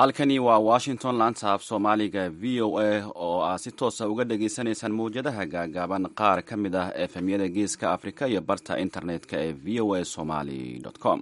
halkani waa washington laanta af soomaaliga v o a oo aad si toosa uga dhagaysanaysaan mawjadaha gaagaaban qaar ka mid ah efemyada geeska afrika iyo barta internet-ka ee v o a somaly com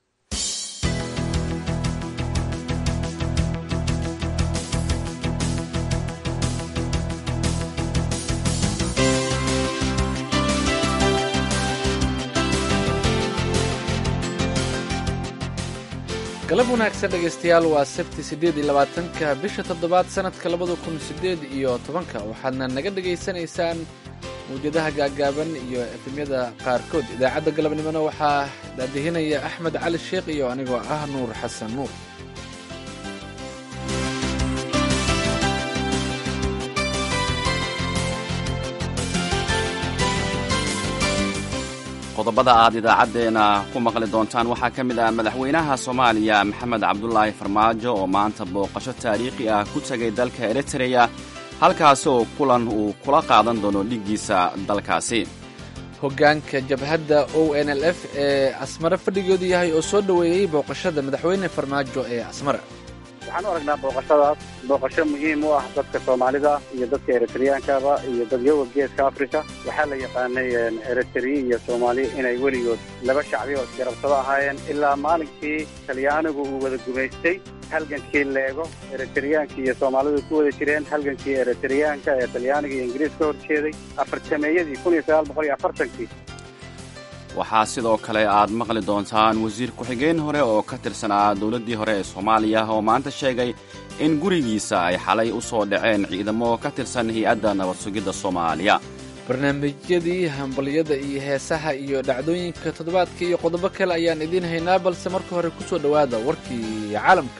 galab wanaagsan dhegaystayaal waa sabti siddeed iyo labaatanka bisha toddobaad sannadka labada kun siddeed iyo tobanka waxaadna naga dhegaysanaysaan mawjadaha gaagaaban iyo efemyada qaarkood idaacadda galabnimona waxaa daadihinaya axmed cali sheekh iyo anigoo ah nuur xasan nuur qodobada aad idaacaddeena ku maqli doontaan waxaa ka mid ah madaxweynaha soomaaliya maxamed cabdulaahi farmaajo oo maanta booqasho taariikhi ah ku tegay dalka eritreya halkaasi oo kulan uu kula qaadan doono dhiggiisa dalkaasi hoggaanka jabhadda o n l f ee asmare fadhigoodu yahay oo soo dhoweeyey booqashada madaxweyne farmaajo ee asmare waxaan u aragnaa booqashadaas booqasho muhiim u ah dadka soomaalida iyo dadka eritreyankaba iyo dadyoga geeska africa waxaa la yaqaanay eritriya iyo soomaaliya inay weligood laba shacbi oo isgarabsado ahaayeen ilaa maalinkii talyaanigu uu wada gumaystay halgankii leego eritriyaanka iyo soomaalidu ku wada jireen halgankii eritriyaanka ee talyaaniga iyo ingiriis ka hor jeeday afartameeyadii kun iyo sagaal boqol iyo afartankii waxaa sidoo kale aad maqli doontaan wasiir ku-xigeen hore oo ka tirsanaa dowladdii hore ee soomaaliya oo maanta sheegay in gurigiisa ay xalay u soo dhaceen ciidamo ka tirsan hay-adda nabad sugidda soomaaliya barnaamijyadii hambalyada iyo heesaha iyo dhacdooyinka toddobaadka iyo qodobo kale ayaan idiin haynaa balse marka hore ku soo dhowaada warkii caalamka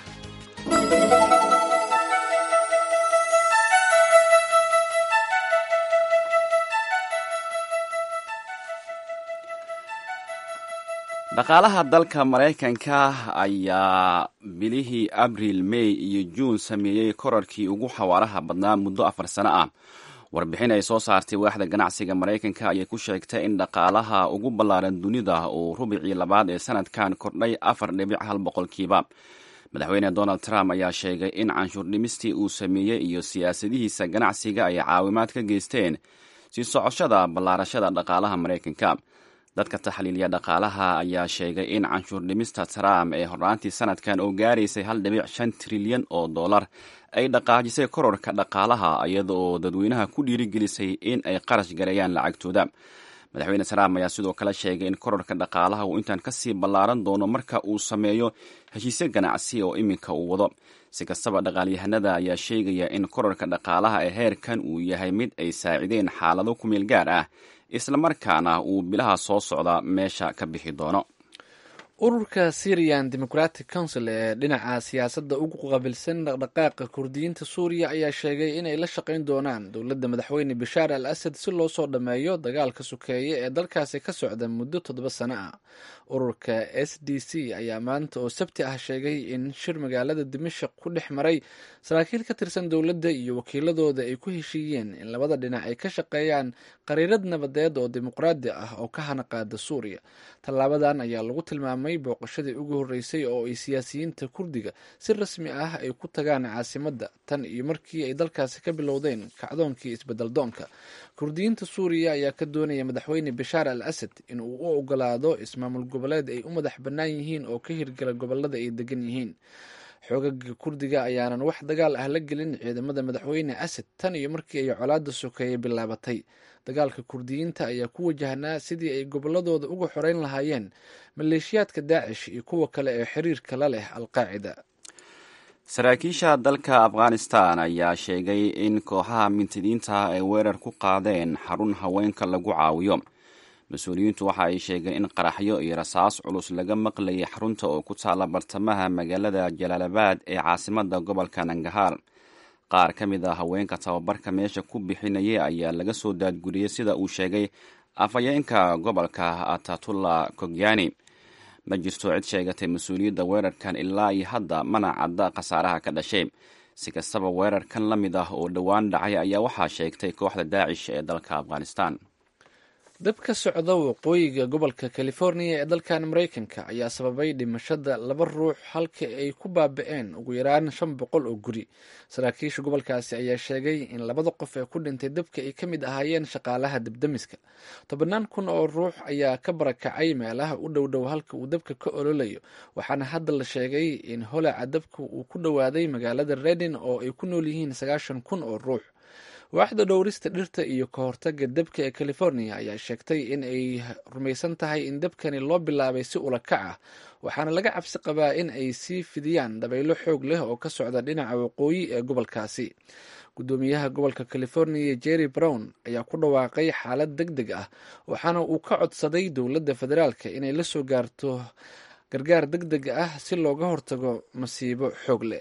dhaqaalaha dalka maraykanka ayaa bilihii abriil mey iyo juun sameeyey korarkii ugu xawaaraha badnaa muddo afar sano ah warbixin ay soo saartay waaxda ganacsiga maraykanka ayay ku sheegtay in dhaqaalaha ugu ballaaran dunida uu rubicii labaad ee sanadkan kordhay afar dhibic hal boqolkiiba madaxweyne donald trump ayaa sheegay in canshuur dhimistii uu sameeyey iyo siyaasadihiisa ganacsiga ay caawimaad ka geysteen sii socoshada ballaarashada dhaqaalaha maraykanka dadka taxliiliya dhaqaalaha ayaa sheegay in canshuur dhimista trump ee horraantii sanadkan oo gaaraysay hal dhibic shan trilyan oo dollar ay dhaqaajisay kororka dhaqaalaha iyada oo dadweynaha ku dhiirigelisay in ay qarash gareeyaan lacagtooda madaxweyne trump ayaa sidoo kale sheegay in kororka dhaqaalaha uu intaan kasii ballaaran doono marka uu sameeyo heshiisyo ganacsi oo iminka uu wado si kastaba dhaqaalyahanada ayaa sheegaya in kororka dhaqaalaha ee heerkan uu yahay mid ay saacideen xaalado ku meel gaar ah islamarkaana uu bilaha soo socda meesha ka bixi doono ururka syrian democratic council ee dhinaca siyaasadda ugu qabilsan dhaqdhaqaaqa kurdiyiinta suuriya ayaa sheegay inay la shaqayn doonaan dowladda madaxweyne bashaar al asad si loo soo dhammeeyo dagaalka sokeeye ee dalkaasi ka socda muddo toddoba sano ah ururka s d c ayaa maanta oo sabti ah sheegay in shir magaalada dimashaq ku dhex maray saraakiil ka tirsan dowladda iyo wakiiladooda ay ku heshiiyeen in labada dhinac ay ka shaqeeyaan qariirad nabadeed oo dimuqraadi ah oo ka hana qaada suuriya tallaabadan ayaa lagu tilmaamay booqashadii ugu horreysay oo ay siyaasiyiinta kurdiga si rasmi ah ay ku tagaan caasimadda tan iyo markii ay dalkaasi ka bilowdeen kacdoonkii isbeddeldoonka kurdiyiinta suuriya ayaa ka doonaya madaxweyne bashaar al asad in uu u ogolaado ismaamul goboleed ay u madax bannaan yihiin oo ka hirgala gobolada ay degan yihiin xoogaga kurdiga ayaanan wax dagaal ah la gelin ciidamada madaxweyne asad tan iyo markii ay colaadda sokeeye bilaabatay dagaalka kurdiyiinta ayaa ku wajahnaa sidii ay gobolladooda uga xoreyn lahaayeen maleeshiyaadka daacish iyo kuwa kale ee xiriirka la leh alqaacida saraakiisha dalka afghanistan ayaa sheegay in kooxaha mintidiinta ay weerar ku qaadeen xarun haweenka lagu caawiyo mas-uuliyiintu waxa ay sheegeen in qaraxyo iyo rasaas culus laga maqlayay xarunta oo ku taala bartamaha magaalada jalaalabad ee caasimada gobolka nangahaar qaar ka mid a haweenka tababarka meesha ku bixinayay ayaa laga soo daadguriyey sida uu sheegay afhayeenka gobolka atatullah kogyani ma jirto cid sheegatay mas-uuliyadda weerarkan ilaa iyo hadda mana cadda khasaaraha ka dhashay si kastaba weerarkan la mid ah oo dhowaan dhacay ayaa waxaa sheegtay kooxda daacish ee dalka afghanistan dab ka socda waqooyiga gobolka californiya ee dalkan maraykanka ayaa sababay dhimashada laba ruux halka ay ku baaba-een ugu yaraan shan boqol oo guri saraakiisha gobolkaasi ayaa sheegay in labada qof ee ku dhintay dabka ay ka mid ahaayeen shaqaalaha dabdamiska tobannaan kun oo ruux ayaa ka barakacay meelaha u dhow dhow halka uu dabka ka ololayo waxaana hadda la sheegay in holaca dabka uu ku dhowaaday magaalada redin oo ay ku nool yihiin sagaashan kun oo ruux waaxda dhowrista dhirta iyo ka hortaga dabka ee california ayaa sheegtay in ay rumaysan tahay in dabkani loo bilaabay si ulakac ah waxaana laga cabsi qabaa in ay sii fidiyaan dabaylo xoog leh oo ka socda dhinaca waqooyi ee gobolkaasi guddoomiyaha gobolka california jerry brown ayaa ku dhawaaqay xaalad deg deg ah waxaana uu ka codsaday dowladda federaalka inay la soo gaarto gargaar deg deg ah si looga hortago masiibo xoog leh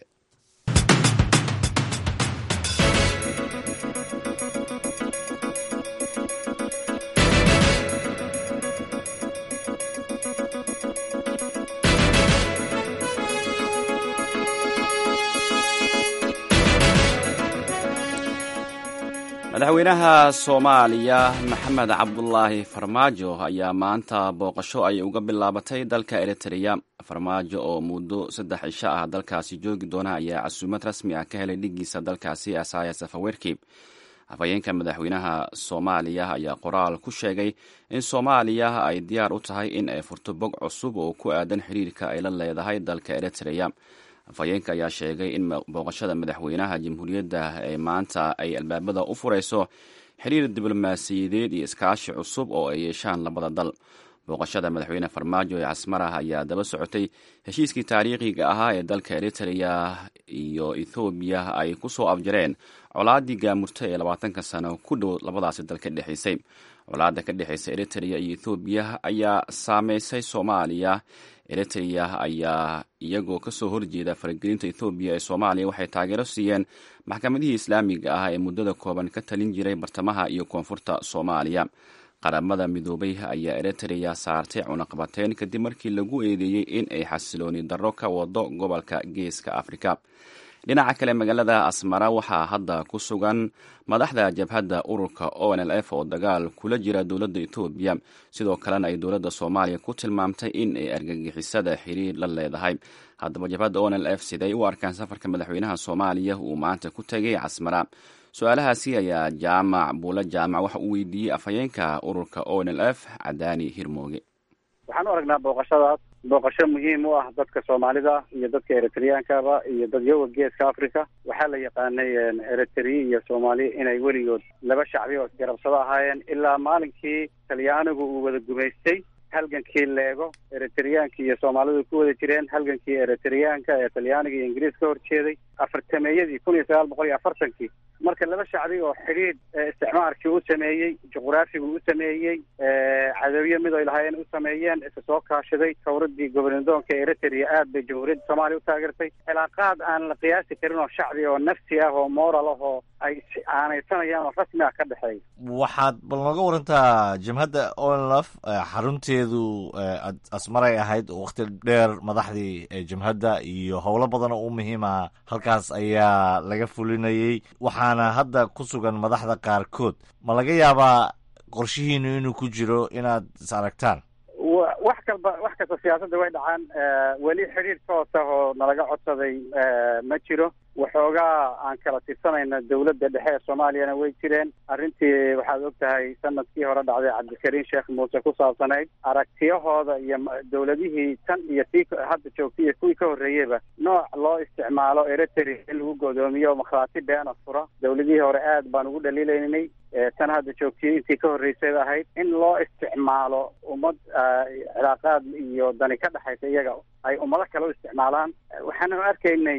madaxweynaha soomaaliya maxamed cabdulaahi farmaajo ayaa maanta booqasho ay uga bilaabatay dalka eritreya farmaajo oo muddo saddex cisho ah dalkaasi joogi doona ayaa casuumad rasmi ah ka helay dhigiisa dalkaasi asaya safawerki afhayeenka madaxweynaha soomaaliya ayaa qoraal ku sheegay in soomaaliya ay diyaar u tahay in ay furto bog cusub oo ku aadan xiriirka ay la leedahay dalka eritreya afhayeenka ayaa sheegay in booqashada madaxweynaha jamhuuriyadda ee maanta ay albaabada u furayso xiriir diblomaasiyadeed iyo iskaashi cusub oo ay yeeshaan labada dal booqashada madaxweyne farmaajo ee casmarah ayaa daba socotay heshiiskii taariikhiga ahaa ee dalka eritreya iyo ethoobiya ay ku soo afjareen colaadii gaamurta ee labaatanka sano ku dhow labadaasi dal ka dhexaysay colaadda ka dhexaysa eritreya iyo ethoobiya ayaa saameysay soomaaliya eritreya ayaa iyagoo kasoo horjeeda faragelinta ethoobiya ee soomaaliya waxay taageero siiyeen maxkamadihii islaamiga ah ee muddada kooban ka talin jiray bartamaha iyo koonfurta soomaaliya qaramada midoobay ayaa eritreya saartay cunaqabateyn kadib markii lagu eedeeyey in ay xasilooni darro ka wado gobolka geeska afrika dhinaca kale magaalada asmara waxaa hadda ku sugan madaxda jabhadda ururka o n l f oo dagaal kula jira dowladda etoobiya sidoo kalena ay dowladda soomaaliya ku tilmaamtay in ay argagixisada xiriir la leedahay haddaba jabhadda o n l f siday u arkaan safarka madaxweynaha soomaaliya uu maanta ku tegay casmara su-aalahaasi ayaa jaamac buulo jaamac waxa uu weydiiyey afhayeenka ururka o n l f cadaani hirmooge waxaan u aragnaa booqashadaas booqasho muhiim u ah dadka soomaalida iyo dadka eritreyankaba iyo dadyoga geeska africa waxaa la yaqaanay eritrea iyo soomaali inay weligood laba shacbi oo isgarabsado ahaayeen ilaa maalinkii talyaanigu uu wada gumaystay halgankii leego eritreyaanka iyo soomaalidu ku wada jireen halgankii eritreyaanka ee talyaaniga iyo ingiriis ka horjeeday afartameeyadii kun iyo sagaal boqol iyo afartankii marka laba shacbi oo xidhiidh isticmaarkii u sameeyey juqraafigu u sameeyey cadowyo mid ay lahaayeen u sameeyeen isa soo kaashaday tawradii gobolnidoonka eritrea aad bay jamhuuriyadda soomaaliya u taageertay cilaaqaad aan la qiyaasi karin oo shacbi oo nafsi ah oo moral ah oo ay aanaysanayaan oo rasmi ah ka dhexeeya waxaad bal nooga warantaa jabhadda onlf xarunteedu asmaray ahayd wakti dheer madaxdii jabhadda iyo howlo badan oo u muhiim ah halkaas ayaa laga fulinayey waxaana hadda ku sugan madaxda qaarkood ma laga yaabaa qorshihiinu inuu ku jiro inaad is aragtaan wax kalba wax kasta siyaasadda way dhacaan weli xidhiir toos ah oo nalaga codsaday ma jiro waxoogaa aan kala tirsanayna dawladda dhexe ee soomaaliyana way jireen arrintii waxaad og tahay sanadkii hore dhacday cabdikariin sheekh muuse ku saabsanayd aragtiyahooda iyo dawladihii tan iyo tii hadda joogtay iyo kuwii ka horreeyeyba nooc loo isticmaalo eritrea in lagu godoomiyo makhraati beena fura dawladihii hore aad baan ugu dhaliilaynay tan hadda joogtiyey intii ka horreysayba ahayd in loo isticmaalo ummad cilaaqaad iyo dani ka dhexaysa iyaga ay ummado kale u isticmaalaan waxaanu arkaynay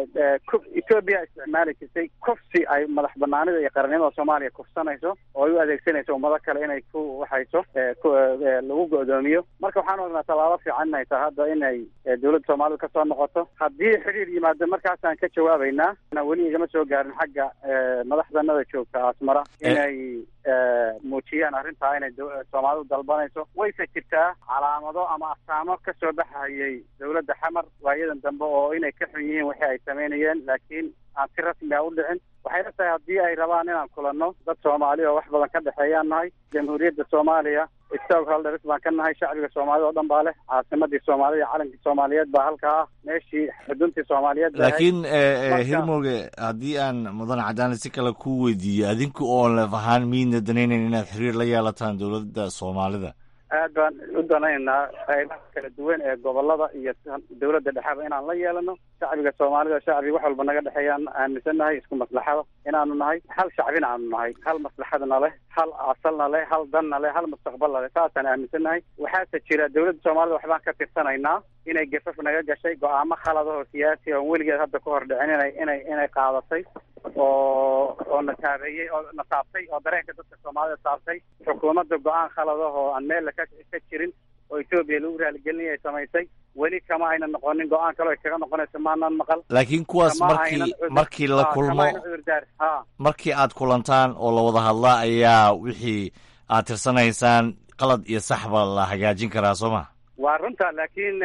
etoobiya isticmaali jirtay kufsi ay madax banaanida iyo qarannimada soomaaliya kufsanayso oo ay u adeegsanayso ummado kale inay ku waxayso lagu go'doomiyo marka waxaan ognaa tallaabo fiican inay tahay hadda inay dawladda soomaalida kasoo noqoto haddii xidhiir yimaado markaasaan ka jawaabaynaa weli igama soo gaarin xagga madaxdanada joogta asmara inay muujiyaan arrintaa inay soomaalidu dalbanayso wayse jirtaa calaamado ama astaamo ka soo baxayay dowladda xamar waayadan dambe oo inay ka xun yihiin wixii ay samaynayeen laakiin aan si rasmi a u dhicin waxayna tahay haddii ay rabaan inaan kulanno dad soomaali oo wax badan ka dhexeeyaan nahay jamhuuriyadda soomaaliya stockholders baan ka nahay shacbiga soomaalida oo dhan baa leh caasimadii soomaalida calankii soomaaliyeed baa halkaa ah meeshii xuduntii soomaaliyeed laakiin hirmooge haddii aan mudan cadaani si kale ku weydiiyo adinku oon lef ahaan miidna danaynayn inaad xiriir la yeelataan dowladda soomaalida aad baan u danaynaynaa qaybaha kala duwan ee gobolada iyo dowladda dhexeba inaan la yeelano shacbiga soomaalida shacbi wax walba naga dhexeeyaan aaminsannahay isku maslaxada inaanu nahay hal shacbina aanu nahay hal maslaxadna leh hal asalna leh hal danna leh hal mustaqbalna leh saasaan aaminsannahay waxaase jira dowladda soomaalida waxbaan ka tirsanaynaa inay gafaf naga gashay go-aamo khalada oo siyaasi oon weligeed hadda ka hor dhicin inay inay inay qaadatay oo oo na taabeeyey oo na taabtay oo dareenka dadka soomaalida taabtay xukuumadda go-aan khalada oo aan meel ka ka jirin oo etoobiya lagu raaligelinaya ay samaysay weli kama ayna noqonin go-aan kale ay kaga noqonayso maanaan maqal laakiin kuwaas markii markii la kulmo markii aad kulantaan oo la wada hadlaa ayaa wixii aad tirsanaysaan qalad iyo saxba la hagaajin karaa soo ma waa runta laakiin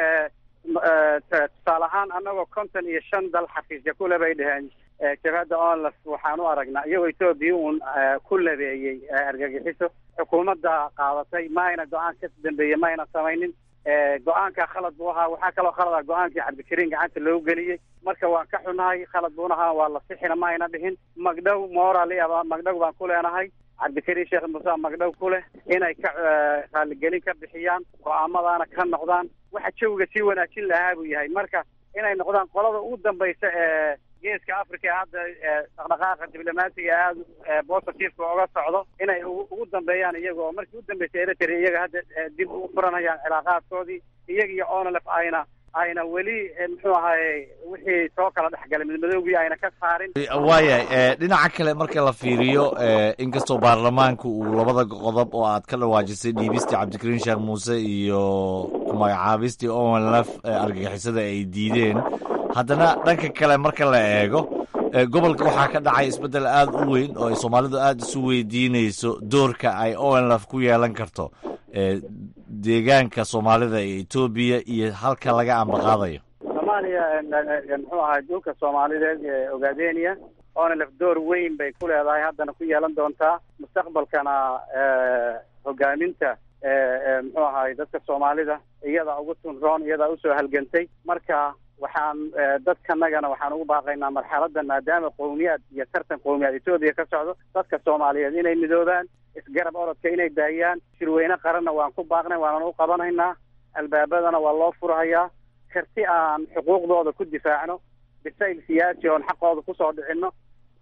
tusaale ahaan annagoo konton iyo shan dal xafiisya kule bay dheheen jabhadda onlaf waxaan u aragnaa iyagoo etoobiya uun ku labeeyey argagixiso xukuumadda qaadatay ma ayna go-aan ka dambeeyey ma ayna samaynin go-aanka khalad buu ahaa waxaa kaloo khalad ah go-aankii cabdikariin gacanta loogu geliyey marka waan ka xunahay khalad buuna ahaa waa la sixina ma ayna dhihin magdhow moral aba magdhow baan ku leenahay cabdikariin sheekh muuse magdhow ku leh inay ka raaligelin ka bixiyaan go-aamadaana ka noqdaan waxa jawiga sii wanaajin lahaa buu yahay marka inay noqdaan qolada ugu dambaysa ee geeska africa ee hadda dhaqdhaqaaqa diblomaasiga aada positiveka oga socdo inay ugu dambeeyaan iyaga oo markii u dambeysay eritrea iyaga hadda dib u furanayaan cilaaqaadkoodii iyaga iyo onlef ayna ayna weli muxuu ahaye wixii soo kala dhexgalay midmadoogii ayna ka saarin waayahay dhinaca kale marka la fiiriyo inkastoo baarlamaanka uu labada qodob oo aad ka dhawaajisay dhiibistii cabdikariin sheekh muuse iyo kumagacaabistii onlf argagixisada ay diideen haddana dhanka kale marka la eego gobolka waxaa ka dhacay isbeddel aada u weyn oo ay soomaalidu aada isu weydiinayso doorka ay onlf ku yeelan karto deegaanka soomaalida ee etoobiya iyo halka laga ambaqaadayo soomaaliya muxuu ahay dhulka soomaalideed ee ogaadenia onlf door weyn bay ku leedahay haddana ku yeelan doontaa mustaqbalkana hogaaminta muxuu ahay dadka soomaalida iyada ugu tunroon iyadaa usoo halgantay marka waxaan dadkanagana waxaan ugu baaqaynaa marxaladan maadaama qowmiyaad iyo tartan qowmiyaad etoobiya ka socdo dadka soomaaliyeed inay midoobaan isgarab orodka inay daayaan shirweyne qaranna waan ku baaqnay waanan u qabanaynaa albaabadana waa loo furhayaa karti aan xuquuqdooda ku difaacno bisayl siyaasi oon xaqooda kusoo dhicino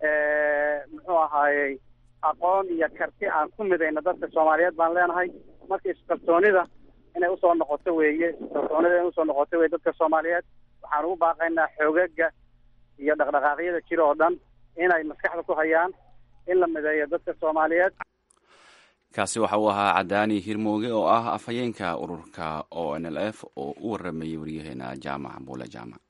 muxuu ahaayey aqoon iyo karti aan ku midayno dadka soomaaliyeed baan leenahay marka iskalsoonida inay usoo noqoto weeye iskalsoonida inay usoo noqoto weye dadka soomaaliyeed waxaan ugu baaqaynaa xoogaga iyo dhaqdhaqaaqyada jira oo dhan inay maskaxda ku hayaan in la mideeyo dadka soomaaliyeed kaasi waxa uu ahaa cadaani hirmooge oo ah afhayeenka ururka o n l f oo u waramayay waryaheena jaamac buule jaamac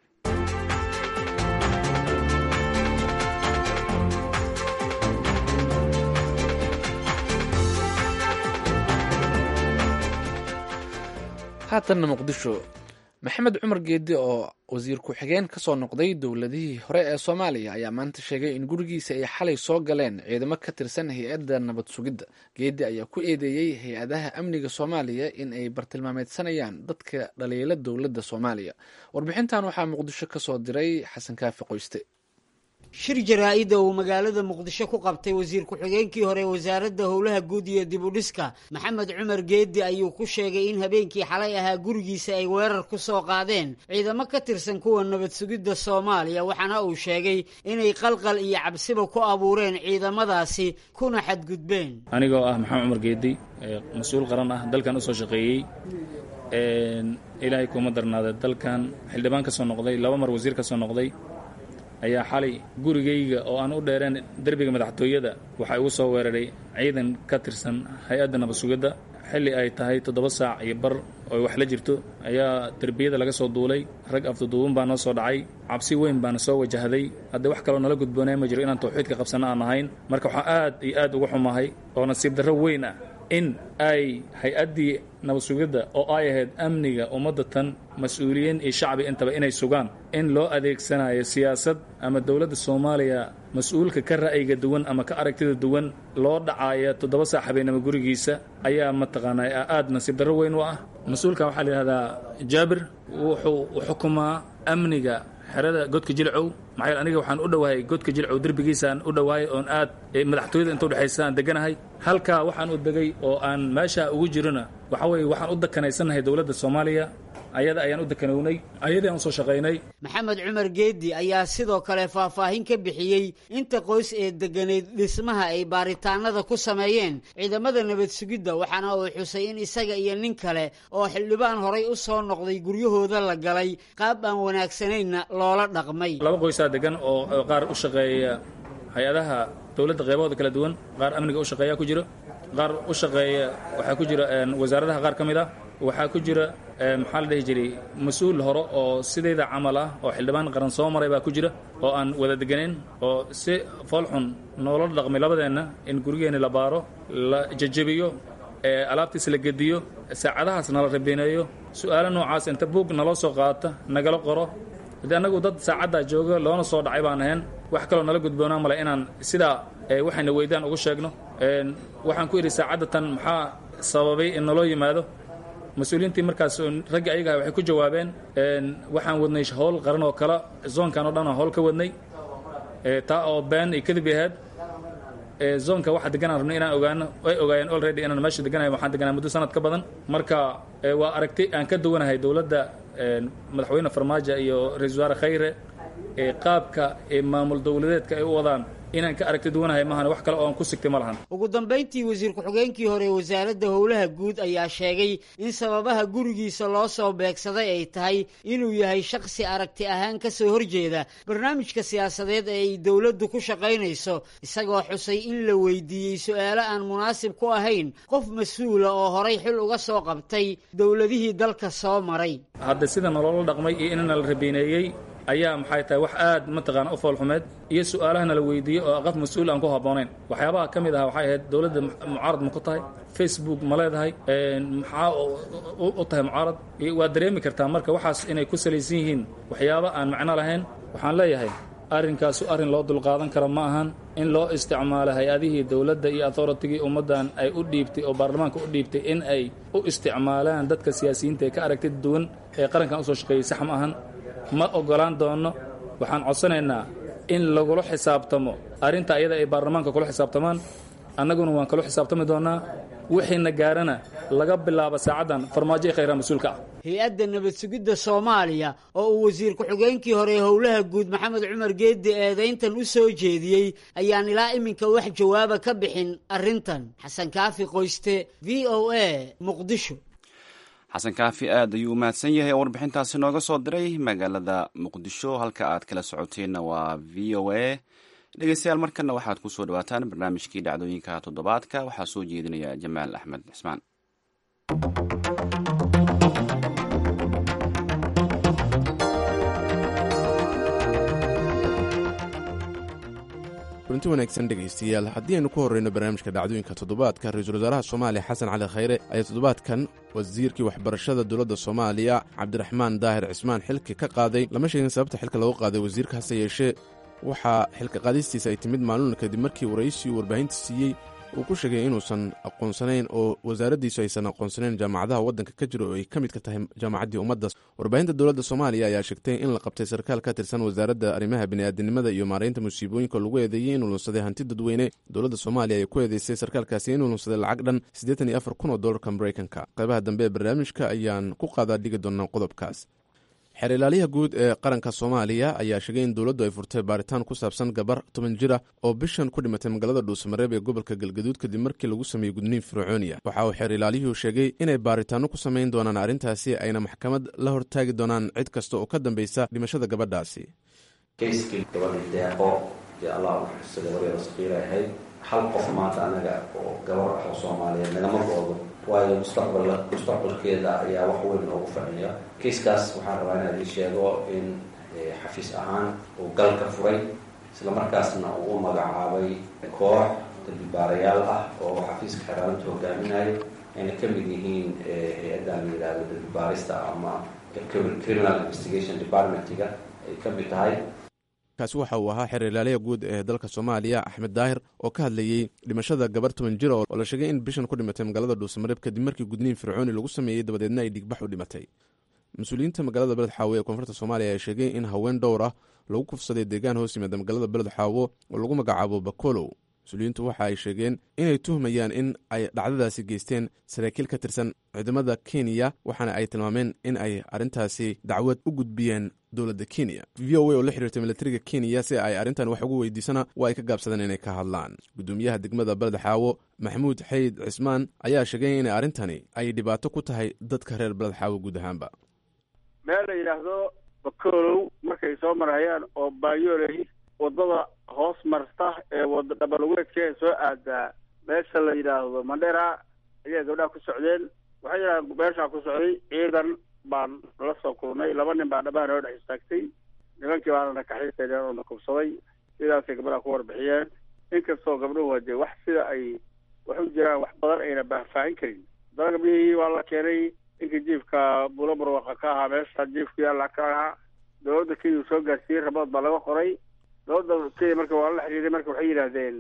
haatanna muqdisho maxamed cumar geedi oo wasiir ku-xigeen ka soo noqday dowladihii hore ee soomaaliya ayaa maanta sheegay in gurigiisa ay xalay soo galeen ciidamo ka tirsan hay-adda nabad sugidda geedi ayaa ku eedeeyey hay-adaha amniga soomaaliya in ay bartilmaameedsanayaan dadka dhaliila dowladda soomaaliya warbixintan waxaa muqdisho ka soo diray xasan kaafi qoyste shir jaraa-ida uu magaalada muqdisho ku qabtay wasiir ku-xigeenkii hore wasaaradda howlaha guud iyo dib u dhiska maxamed cumar geedi ayuu ku sheegay in habeenkii xalay ahaa gurigiisa ay weerar ku soo qaadeen ciidamo ka tirsan kuwa nabad sugidda soomaaliya waxaana uu sheegay inay qalqal iyo cabsiba ku abuureen ciidamadaasi kuna xadgudbeen anigoo ah maxamed cumar geedi mas-uul qaran ah dalkan usoo shaqeeyey ilaahay kuma darnaada dalkan xildhibaan ka soo noqday laba mar wasiir ka soo noqday ayaa xalay gurigayga oo aan u dheereen derbiga madaxtooyada waxaa igu soo weeraray ciidan ka tirsan hay-adda nabad sugidda xilli ay tahay toddoba saac iyo bar oo wax la jirto ayaa derbiyada laga soo duulay rag afduduuban baa noo soo dhacay cabsi weyn baana soo wajahday haddii wax kaloo nala gudboonay ma jiro inaan tawxiidka qabsanno aan ahayn marka waxaa aad iyo aad uga xumahay oo nasiib darro weyn ah in ay hay-addii nabad sugidda oo ay ahayd amniga ummadda tan mas-uuliyiin iyo shacbi intaba inay sugaan in loo adeegsanayo siyaasad ama dowladda soomaaliya mas-uulka ka ra'yiga duwan ama ka aragtida duwan loo dhacaya toddoba saac habeenimo gurigiisa ayaa mataqaanaa aad nasiib darro weyn u ah mas-uulkan waxaa la yidhahdaa jaabir wuxuu xukumaa amniga xerada godka jilcow maxaa aniga waxaan u dhowahay godka jilcow derbigiisaan u dhowahay oon aad madaxtooyada inta udhexaysa aan deganahay halkaa waxaan u degay oo aan meesha ugu jirona waxa weeye waxaan u dakanaysanahay dowladda soomaaliya ayada ayaan u dakanownay ayadii aan usoo shaqaynay maxamed cumar geedi ayaa sidoo kale faahfaahin ka bixiyey inta qoys ee degganayd dhismaha ay baaritaanada ku sameeyeen ciidamada nabad sugidda waxaana uu xusay in isaga iyo nin kale oo xildhibaan horay u soo noqday guryahooda la galay qaab aan wanaagsanayna loola dhaqmay laba qoysaa degan oo qaar u shaqeeya hay-adaha dowladda qeybahooda kala duwan qaar amniga u shaqeeya ku jiro qaar u shaqeeya waxaa ku jira wasaaradaha qaar ka mid ah waxaa ku jira maxaa la dhihi jiray mas-uul hore oo sidayda camal ah oo xildhibaan qaran soo maray baa ku jira oo aan wada deganeyn oo si foolxun noola dhaqmay labadeenna in gurigeenni la baaro la jejebiyo alaabtiis la gediyo saacadahaas nala rabineeyo su-aalo noocaas inta buug naloo soo qaata nagala qoro de annagu dad saacaddaa jooga loona soo dhacay baan ahayn wax kaloo nala gudboonaa male inaan sidaa waxayna weydaan ugu sheegno waxaan ku idhi saacadda tan maxaa sababay in naloo yimaado mas-uuliyiintii markaas raggi ayaga waxay ku jawaabeen waxaan wadnay howl qaran oo kale zoonkan oo dhan aan howl ka wadnay taa oo been iyo kadib ahayd zoonka waxa deganaan rabnay inaan ogaano ay ogaayeen already inaan meesha deganahay waxaan deganaa muddo sanad ka badan marka waa aragti aan ka duwanahay dowladda madaxweyne farmaajo iyo ra-isul wasaare khayre qaabka maamul dowladeedka ay u wadaan inaan ka aragti duwanahay maahan wax kale oo aan ku sigtay ma lahan ugu dambayntii wasiir ku-xigeenkii hore wasaaradda howlaha guud ayaa sheegay in sababaha gurigiisa loo soo beegsaday ay tahay inuu yahay shakhsi aragti ahaan ka soo horjeeda barnaamijka siyaasadeed ee ay dowladdu ku shaqaynayso isagoo xusay in la weydiiyey su-aalo aan munaasib ku ahayn qof mas-uula oo horay xil uga soo qabtay dowladihii dalka soo maray hadda sida nolola dhaqmay iyo inana la rabiineeyey ayaa maxay tahay wax aad mataqaana u foolxumeed iyo su-aalahana la weydiiyey oo qof mas-uul aan ku habboonayn waxyaabaha ka mid aha waxay ahayd dowladda mucaarad ma ku tahay facebook ma leedahay maxaa u tahay mucaarad waad dareemi kartaa marka waxaas inay ku salaysan yihiin waxyaaba aan macno lahayn waxaan leeyahay arrinkaasu arrin loo dulqaadan karo ma ahan in loo isticmaalo hay-adihii dowladda iyo authoritigii ummaddan ay u dhiibtay oo baarlamaanka u dhiibtay in ay u isticmaalaan dadka siyaasiyiinta ee ka aragtida duwan ee qarankan usoo shaqeeyey sax ma ahan ma ogolaan doono waxaan codsanaynaa in lagula xisaabtamo arrinta iyada ay baarlamaanka kula xisaabtamaan annaguna waan kala xisaabtami doonnaa wixiina gaarana laga bilaabo saacaddan farmaajo i khayraa mas-uulka ah hay-adda nabad sugidda soomaaliya oo uu wasiir ku-xigeenkii hore howlaha guud maxamed cumar geeddi eedayntan u soo jeediyey ayaan ilaa iminka wax jawaaba ka bixin arrintan xasan kaafi qoyste v o a muqdisho xasan kaafi aad ayuu u mahadsan yahay oo warbixintaasi nooga soo diray magaalada muqdisho halka aad kala socoteenna waa v o a dhegeystayaal markana waxaad ku soo dhawaataan barnaamijkii dhacdooyinka toddobaadka waxaa soo jeedinaya jamaal axmed cismaan kulanti wanaagsan dhegaystayaal haddii aynu ku horreyno barnaamijka dhacdooyinka toddobaadka ra-iisul wasaaraha soomaaliya xasan cali khayre ayaa toddobaadkan wasiirkii waxbarashada dowladda soomaaliya cabdiraxmaan daahir cismaan xilka ka qaaday lama sheegin sababta xilka loogu qaaday wasiirka hase yeeshee waxaa xilka qaadistiisa ay timid maalin kadib markii waraysiuu warbaahinta siiyey uu ku sheegay inuusan aqoonsanayn oo wasaaraddiisu aysan aqoonsanayn jaamacadaha waddanka ka jira oo ay ka mid ka tahay jaamacaddii ummadda warbaahinta dowladda soomaaliya ayaa sheegtay in la qabtay sarkaal ka tirsan wasaaradda arrimaha bini'aadanimada iyo maaraynta musiibooyinka lagu eedeeyey inuu lunsaday hanti dadweyne dowladda soomaaliya ayaa ku eedeysay sarkaalkaasi inuu lunsaday lacag dhan siddeetan iyo afar kun oo dollarka maraykanka qaybaha dambe ee barnaamijka ayaan ku qaadaa dhigi doonaa qodobkaas xeer ilaaliyaha guud ee qaranka soomaaliya ayaa sheegay in dowladdu ay furtay baaritaan ku saabsan gabar toban jir ah oo bishan ku dhimatay magaalada dhuusamareeb ee gobolka galgaduud kadib markii lagu sameeyey gudniin fircooniya waxa uu xeer ilaaliyuhu sheegay inay baaritaanno ku samayn doonaan arrintaasi ayna maxkamad la hortaagi doonaan cid kasta oo ka dambaysa dhimashada gabadhaasi kayskii gabadhii deeqo dee allah u xusa gabadeeda saqiira ahayd hal qof maanta anaga oo gabar ah oo soomaaliyeed nagama go-do waayo mustaqbal mustaqbalkeeda ayaa wax weyn noogu fadhiya kiiskaas waxaan rabaa inaan idin sheego in xafiis ahaan uu galka furay islamarkaasna uu u magacaabay koox dambibaarayaal ah oo xafiiska xeeraantu hogaaminayo ayna ka mid yihiin hay-addan la yidhaahdo dambibaarista ama criminal investigation departmentiga ay ka mid tahay kaasi waxa uu ahaa xeer ilaaliya guud ee dalka soomaaliya axmed daahir oo ka hadlayey dhimashada gabar toban jir oo la sheegay in bishan ku dhimatay magaalada dhuusamareeb kadib markii gudniin fircooni lagu sameeyey dabadeedna ay dhigbax u dhimatay mas-uuliyiinta magaalada beled xaawo ee koonfurta soomaaliya ayaa sheegay in haween dhowr ah lagu kufsaday deegaan hoos yimaada magaalada beled xaawo oo lagu magacaabo bakolow mas-uuliyiintu waxa ay sheegeen inay tuhmayaan in ay dhacdadaasi geysteen saraakiil ka tirsan ciidamada kenya waxaana ay tilmaameen in ay arrintaasi dacwad u gudbiyeen dowladda kenya v o a oo la xiriirtay milatariga kenya si ay arrintan wax ugu weydiisana waa ay ka gaabsadeen inay ka hadlaan gudoomiyaha degmada beled xaawo maxamuud xayd cismaan ayaa sheegay in arrintani ay dhibaato ku tahay dadka reer beled xaawo guud ahaanba meel la yidhaahdo bakolow markay soo marayaan oo baayooley waddada hoos marta ee wada dhabalweedka ee soo aadaa meesha la yidhaahdo mandhera ayaa gabdhaha ku socdeen waxay yidhahdeen meeshaa ku socday ciidan baan la soo kulnay laba nin baa dhabaha noo dhex istaagtay nimankii baana na kaxaysaneen oo na kubsaday sidaasay gabdhaha ku warbixiyeen inkastoo gabdhuhu dee wax sida ay wax u jiraan wax badan ayna baahfaahin karin haddana gabdhihii waa la keenay ninkii jiifka bulo barwaqa ka ahaa meesha jiifka yaalla ka ahaa dowladda kenya soo gaarsiiyey rabood baa laga qoray dowladda kenya marka waa la xiriiray marka waxay yidhaahdeen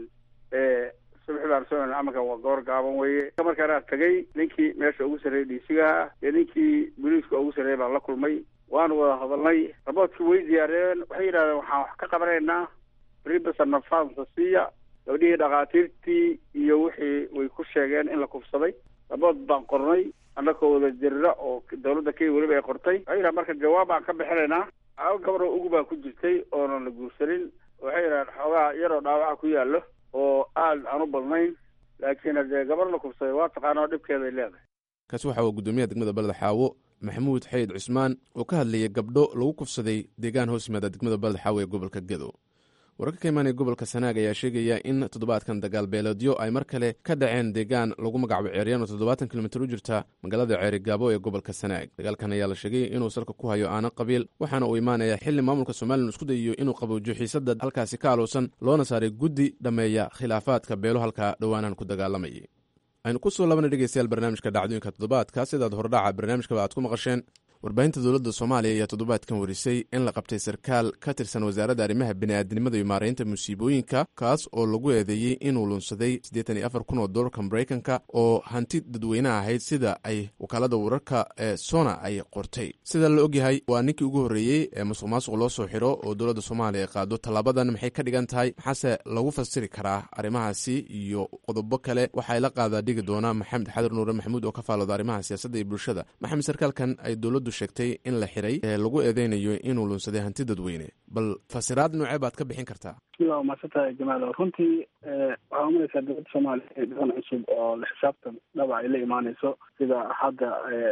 subaxi baan soo amarkan waa goor gaaban weye markaanaa tagay ninkii meesha ugu sarreeyay dhiisigaha iyo ninkii boliiska ugu sarreeyay baan la kulmay waanu wada hadalnay raboodkii way diyaariyeen waxay yidhahdeen waxaan wax ka qabanaynaa ribasa nafansa siiya gabdhihii dhakhaatiirtii iyo wixii way ku sheegeen in la kufsaday rabood baan qornay annakoo wada jirra oo dowladda kenya weliba ay qortay waxay yidhaha marka jawaab baan ka bixinaynaa hal gabadoo ugu baa ku jirtay oonan la guursanin waxay yidhahdeen xoogaa yaroo dhaawaca ku yaallo oo aad aan u badnayn laakiin haddee gabar la kufsaday waa taqaanao dhibkeeday leedahay kaasi waxa uu gudoomiyaha degmada beled xaawo maxamuud xayd cusmaan oo ka hadlayay gabdho lagu kufsaday deegaan hoos yimaada degmada beled xaawo ee gobolka gedo wararka ka imaanaya gobolka sanaag ayaa sheegaya in toddobaadkan dagaal beeleedyo ay mar kale ka dhaceen deegaan lagu magacaabo ceeryaan oo toddobaatan kilomitir u jirta magaalada ceerigaabo ee gobolka sanaag dagaalkan ayaa la sheegay inuu salka ku hayo aana qabiil waxaana uu imaanaya xili maamulka somalilan isku dayayo inuu qaboojiyo xiisada halkaasi ka alowsan loona saaray guddi dhammeeya khilaafaadka beelo halka dhowaanahan ku dagaalamayay aynu ku soo labana dhegeystayaal barnaamijka dhacdooyinka toddobaadka sidaad hordhaca barnaamijkaba aad ku maqasheen warbaahinta dowladda soomaaliya ayaa toddobaadkan warisay in la qabtay sarkaal ka tirsan wasaaradda arrimaha bini'aadnimada iyo maaraynta musiibooyinka kaas oo lagu eedeeyey inuu lunsaday siddeetan iyo afar kun oo dollarka maraykanka oo hanti dadweyneha ahayd sida ay wakaalada wararka ee sona ay qortay sida la ogyahay waa ninkii ugu horreeyey ee masuq maasuq loo soo xiro oo dowladda soomaaliya qaado tallaabadan maxay ka dhigan tahay maxaase lagu fasiri karaa arrimahaasi iyo qodobo kale waxay la qaadaa dhigi doonaa maxamed xadir nuure maxamuud oo ka faalooda arrimaha siyaasadda iyo bulshada maxamed sarkaalkan ay dowladdu sheegtay in la xiray ee lagu eedeynayo inuu lunsaday hanti dadweyne bal fasiraad noocee baad ka bixin kartaa bismillah waa maadsantahay jamaal runtii waxaa umalaysaa dowladda soomaaliya ee dhaqan cusub oo la xisaabtan dhaba ay la imaaneyso sida hadda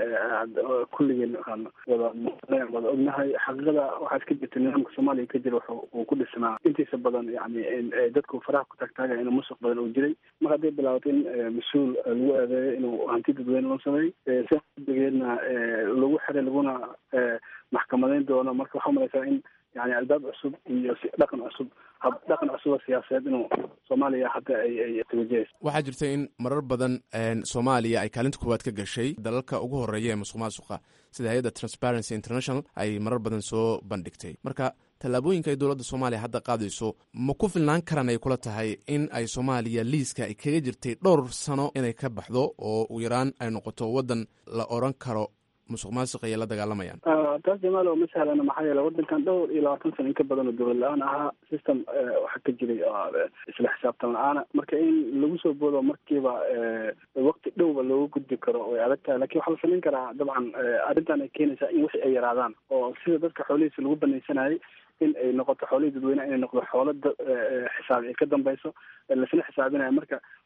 kulligeen aan wada muqneen wada ognahay xaqiiqada waxaa iska jirta nidaamka soomaaliya ka jira wuxuu uu ku dhisnaa intiisa badan yani dadku faraha ku taagtaagaya inuu musuq badan uu jiray mar hadday bilaabato in mas-uul lagu eedeeyo inuu hanti dadweyne lunsaday sideedna lagu xiray laguna maxkamadeyn doono marka waxaa umalaysaa in yani albaab cusub iyo dhaqan cusub hab dhaqan cusuba siyaasadeed inuu soomaaliya hadda ay ay tawajahayso waxaa jirta in marar badan soomaaliya ay kaalinta koowaad ka gashay dalalka ugu horeeya ee musuq maasuqa sida hay-adda transparency international ay marar badan soo bandhigtay marka tallaabooyinka ay dowladda soomaaliya hadda qaadayso ma ku filnaan karan ay kula tahay in ay soomaaliya liiska ay kaga jirtay dhowr sano inay ka baxdo oo ugu yaraan ay noqoto waddan la odran karo musuq maasuq ayay la dagaalamayaan taas jamaal oo ma sahlana maxaa yeele waddankan dhowr iyo labaatan sano in ka badan oo dowlad la-aan ahaa system waxaa ka jiray isla xisaabtan la-aana marka in lagu soo boodo markiiba waqti dhowba looga gudbi karo way adag tahay lakin waxaa la samayn karaa dabcan arrintan ay keenaysaa in wixii ay yaraadaan oo sida dadka xoolihiisa lagu banaysanayay in ay noqoto xoolihii dadweyneha inay noqdo xoolo xisaab ay ka dambeyso lasla xisaabinaya marka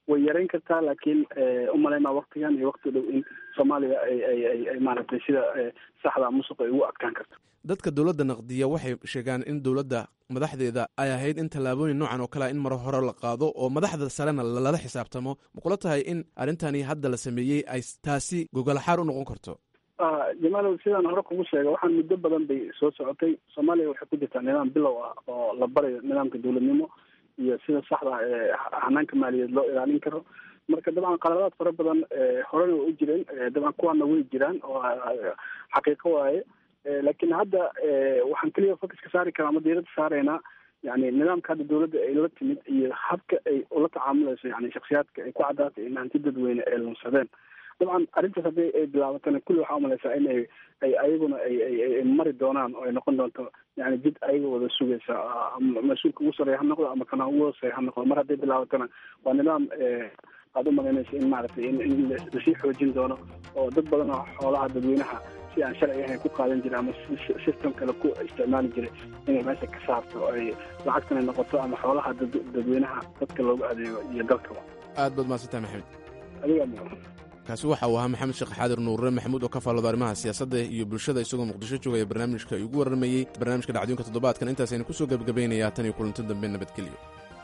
way yarayn kartaa laakiin umalaymaa waktigan iyo wakti dhow in soomaaliya ay ay ay ay maaragtay sida saxda musuq ay ugu adkaan karto dadka dowladda naqdiya waxay sheegaan in dowladda madaxdeeda ay ahayd in tallaabooyin noocan oo kalea in mar hore la qaado oo madaxda sarena lala xisaabtamo makula tahay in arrintani hadda la sameeyey ay taasi gogolaxaar u noqon karto jamaalow sidaan hore kugu sheega waxaan muddo badan bay soo socotay soomaaliya waxay ku jirtaa nidaam bilow ah oo la barayo nidaamka dowladnimo iyo sida saxda ee hanaanka maaliyadeed loo ilaalin karo marka dabcan qaladaad fara badan horena way u jireen dabcan kuwaana way jiraan oo xaqiiqo waaye laakiin hadda waxaan keliya focuska saari karaa ama diirada saaraynaa yani nidaamka hadda dowladda ay la timid iyo habka ay ula tacaamulayso yani shaksiyaadka ay ku caddaatay in hanti dadweyne ay lunsadeen dabcan arrintaas haddii ay bilaabatana kulli waxaa umalaysaa in ay ay ayaguna ay ay mari doonaan oo ay noqon doonto yani jid ayaga wada sugaysa mas-uulka ugu sareeya ha noqdo ama kana ugu hooseeya ha noqdo mar hadday bilaabatana waa nidaam aada u malaynaysa in maaragtay in in lasii xoojin doono oo dad badan oo xoolaha dadweynaha si aan sharci ahayn ku qaadan jiray ama system kale ku isticmaali jiray inay meesha ka saarto oo ay lacagtana noqoto ama xoolaha dadweynaha dadka loogu adeego iyo dalkaba aad baad mahadsantahay maxamed adigaa mudan kaasi waxa uu ahaa maxamed sheekh xaadir nuurre maxamuud oo ka faallooda arrimaha siyaasadda iyo bulshada isagoo muqdisho joogaya barnaamijka igu warramayey barnaamijka dhacdooyinka toddobaadkan intaasaynu ku soo gebagabaynayaa tan iyo kulanti dambe nabadgelyo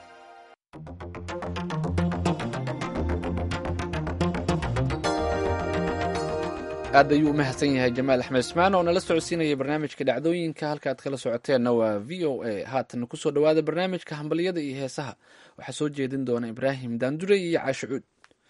aad ayuu u mahadsan yahay jamaal axmed ismaan oo nala socodsiinaya barnaamijka dhacdooyinka halka aad kala socoteenna waa v o a haatan kusoo dhowaada barnaamijka hambalyada iyo heesaha waxaa soo jeedin doona ibraahim daandure iyo caashicuud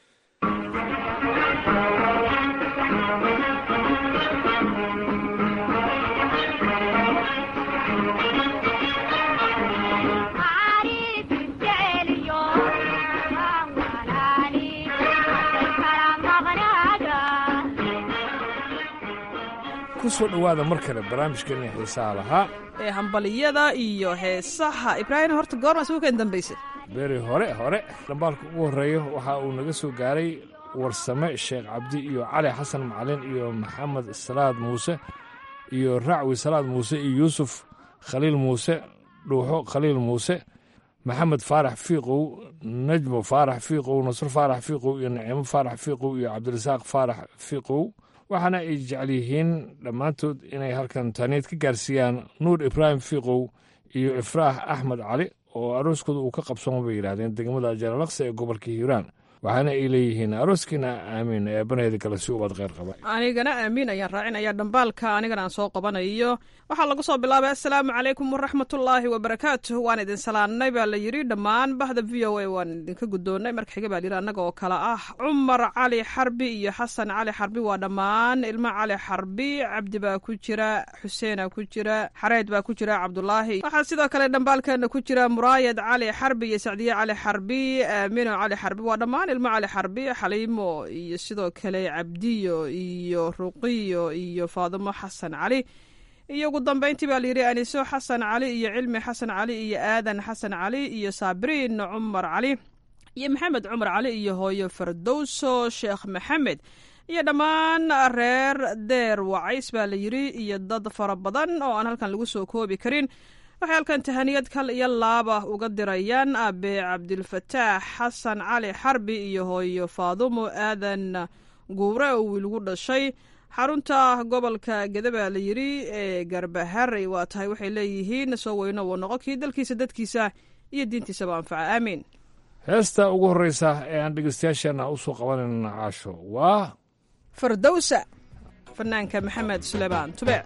kusoo dhowaada mar kale barnaamijkeeni xiisaha lahaa ee hambaliyada iyo heesaha ibraahim horta goorma isugu keen dambaysay beri hore hore dhambaalka ugu horreeya waxa uu naga soo gaaray warsame sheekh cabdi iyo cali xasan macalin iyo maxamed salaad muuse iyo racwi salaad muuse iyo yuusuf khaliil muuse dhuuxo khaliil muuse maxamed faarax fiiqow najmo faarax fiiqow nasr faarax fiiqow iyo naciimo faarax fiiqow iyo cabdirasaaq faarax fiiqow waxaana ay jecel yihiin dhammaantood inay halkan taaniid ka gaarsiiyaan nuur ibraahim fiiqow iyo ifraax axmed cali oo arooskooda uu ka qabsamo bay yidhaahdeen degmada jalalaqsi ee gobolka hiiraan waxaana ay leeyihiin arooskiina aamiin ee baneeda kale si ubad kheyr qaba anigana aamiin ayaan raacinaya dhambaalka anigana aan soo qabanayo waxaa lagu soo bilaabay assalaamu calaykum waraxmatullaahi wabarakaatuh waan idin salaannay baa la yidhi dhammaan bahda v o a waan idinka guddoonnay marka xiga baa la yidhi annaga oo kale ah cumar cali xarbi iyo xasan cali xarbi waa dhammaan ilmo cali xarbi cabdi baa ku jira xuseena ku jira xareed baa ku jira cabdulaahi waxaa sidoo kale dhambaalkeena ku jira muraayad cali xarbi iyo sacdiye cali xarbi aamino cali xarbi waa dhammaan ilmo cali xarbi xaliimo iyo sidoo kale cabdiyo iyo ruqiyo iyo faadimo xasan cali iyo ugu dambeyntii baa layidhi aniso xasan cali iyo cilmi xasan cali iyo aadan xasan cali iyo saabiriin cumar cali iyo maxamed cumar cali iyo hooyo fardowso sheekh maxamed iyo dhammaan reer deer wacays baa la yidhi iyo dad fara badan oo aan halkan lagu soo koobi karin waxay halkan tahaniyad kal iyo laaba uga dirayaan abe cabdilfataax xasan cali xarbi iyo hooyo faadumo aadan guure oo wiilgu dhashay xarunta gobolka gede baa la yidhi ee garbaharey waa tahay waxay leeyihiin soo weyno wuu noqo kii dalkiisa dadkiisa iyo diintiisaba anfaca aamiin heesta ugu horreysa ee aan dhegeystayaasheenna u soo qabanayna caasho waa fardowsa fanaanka maxamed suleymaan tubeec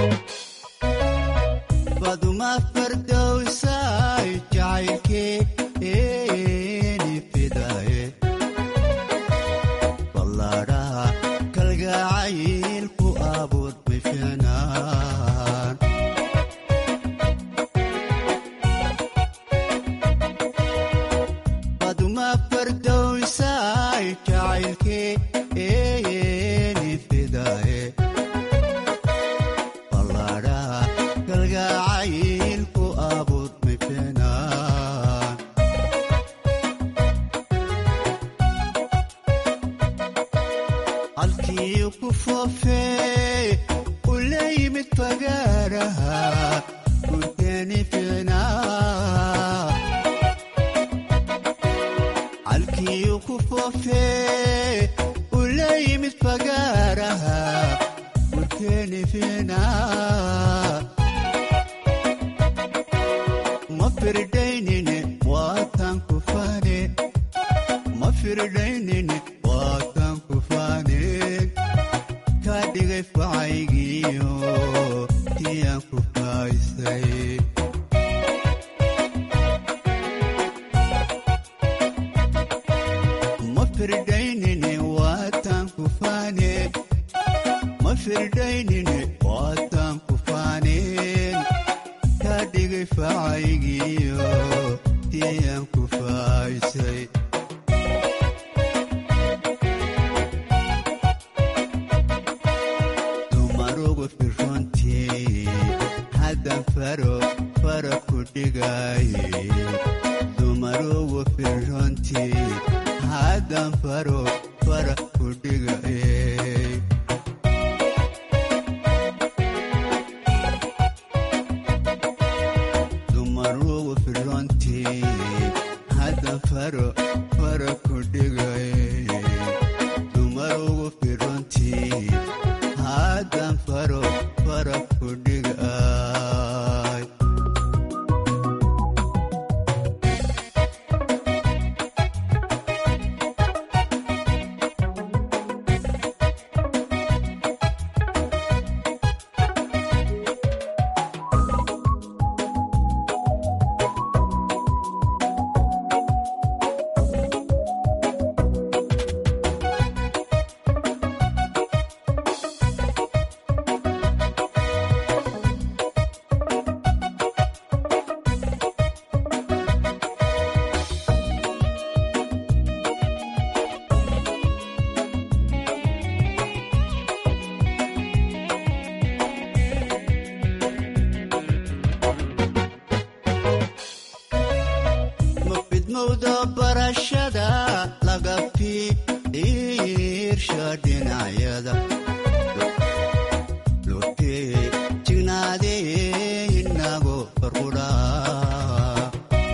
baduma fardowsay jacaylkeeni fidaye ballaadhaha kalgacaylku abuud bifinaan baduma fardowsay jacaylkeeni fidaye ballaadhaha kalgacaylku abuud bifinaan halkii ku foofee u la yimid fagaaraha gurteeni ficnaa halkii foofee ula yimid fagaaraha gurkeeni fiinaa ma firdaynine waataan ku faane ma firdaynine waataan ku faaneen kaa dhigay facaygiyo tiyaan ku faaysay ma firdaynine waataan ku faaneen ma firdaynine waataan ku faaneen kaa dhigay facaygiyo tiyaan ku faaysay dumarugu firrontii haddan faro fara ku dhigaaye dumarugu firrontii haddan faro fara ku dhigaaye dumarugu firrontii haddan faro fara ku dhigaaye dumarugu firrontii haddan faro fara ku dhigaay ma fidmowda barashada laga fiirsha dhinacyada lotee jignaadee inago farqudhaa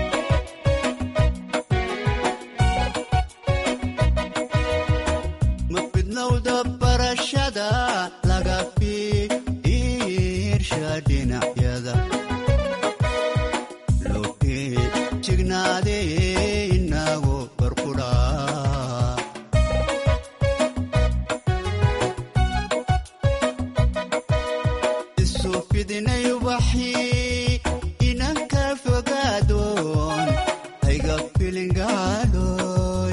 ma fidnowda barashada laga fiirsha dhinacyada lotee jignaadee inago farqudhaa isu fidinay ubaxii inanka fogaadoon hayga filingaadhoy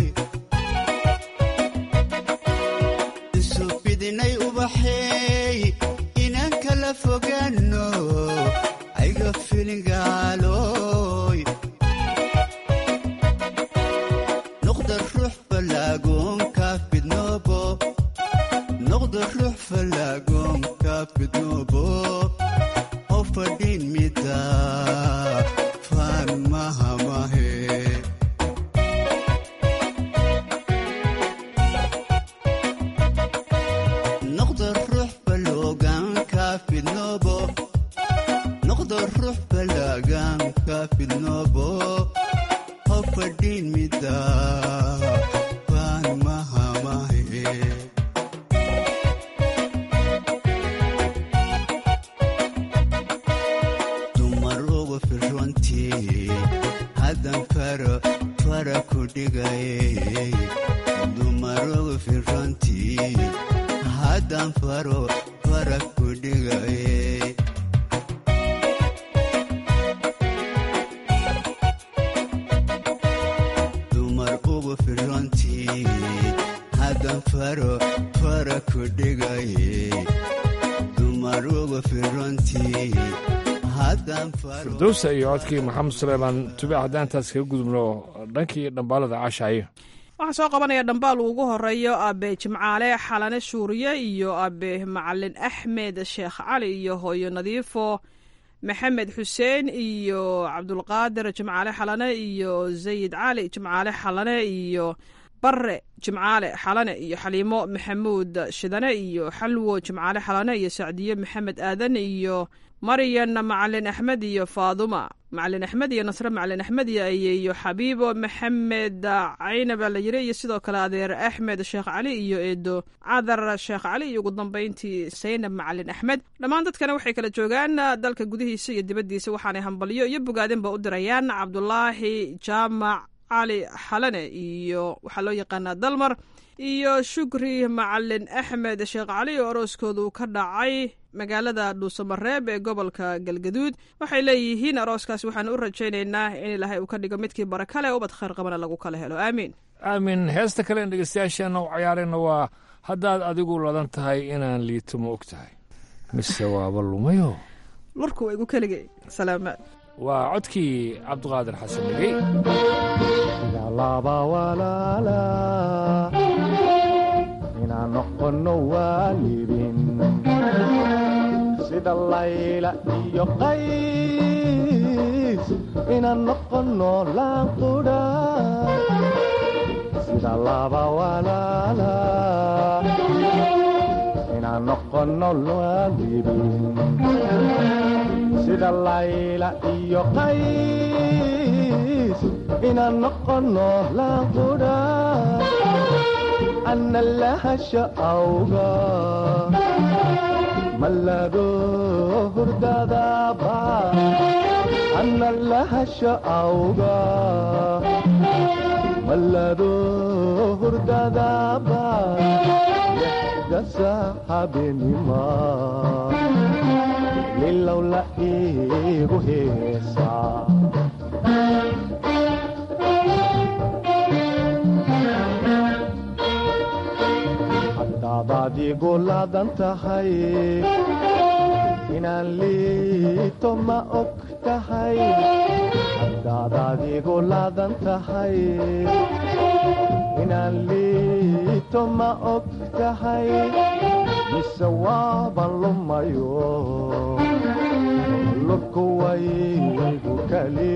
isu fidinay ubaxeey inanka la fogaano hayga filingaaloy noqda ruux fallaagoonka fidnoobo noqda ruux fallaagoonka fidnoobo oo fadhiin mida faan mahamahe noqda ruux falloogaanka fidnoobo noqda ruux fallaagaanka fidnoobo oo fadhiin mida faan mahamahe dumar ugu firrontii haddan faro fara ku dhigaye dumar ugu firrontii haddan faro fara ku dhigaye dumar ugu firrontii haddan faro fara ku dhigaye dumar ugu firrontii haddan faro firdowsa iyo codkii maxamed suleymaan tube haddaan intaas kaga gudubno dhankii dhambaalada caashaayo waxaa soo qabanaya dhambaal uu ugu horeeyo abe jimcaale xalane shuuriye iyo abe macalin axmed sheekh cali iyo hooyo nadiifo maxamed xuseen iyo cabdulqaadir jimcaale xalane iyo sayid cali jimcaale xalane iyo barre jimcaale xalane iyo xaliimo maxamuud shidane iyo xalwo jimcaale xalane iyo sacdiye maxamed aadan iyo maryan macalin axmed iyo faaduma macalin axmed iyo nasre macalin axmed iyo ayeeyo xabiibo maxamed caynab la yiri iyo sidoo kale adeer axmed sheekh cali iyo eedo cadar sheekh cali iyo ugu dambeyntii saynab macalin axmed dhammaan dadkana waxay kala joogaan dalka gudihiisa iyo dibaddiisa waxaanay hambalyo iyo bogaadinba u dirayaan cabdulaahi jaamac cali xalane iyo waxaa loo yaqaanaa dalmar iyo shukri macalin axmed sheekh cali oo arooskoodu ka dhacay magaalada dhuusamareeb ee gobolka galgaduud waxay leeyihiin arooskaas waxaan u rajaynaynaa in ilaahay uu ka dhigo midkii barakale ubad khayr qabana lagu kala helo aamiin aamin heesta kale en dhegeystayaasheenna u cayaarayna waa haddaad adigu ladan tahay inaan liito ma og tahay mise waaba lumayo lurku waa igu keligay salaamaad waa codkii cabdiqaadir xasan dhegey laba walaala inaan noqono waalidin sida layla iyo qays inaan noqono laanqudha sida laba walaala inaan noqono waalidin sida layla iyo qays inaan noqono laanqudha ana lahasha awga malado hurdadaba ana lahasha awga malado hurdadaba dasa habenima lilow la iigu heesaa haddaad adigu laadan tahay inaan liito ma og tahay haddaad adigu laadan tahay inaan liito ma og tahay mise waaban lumayo lurku waygu kali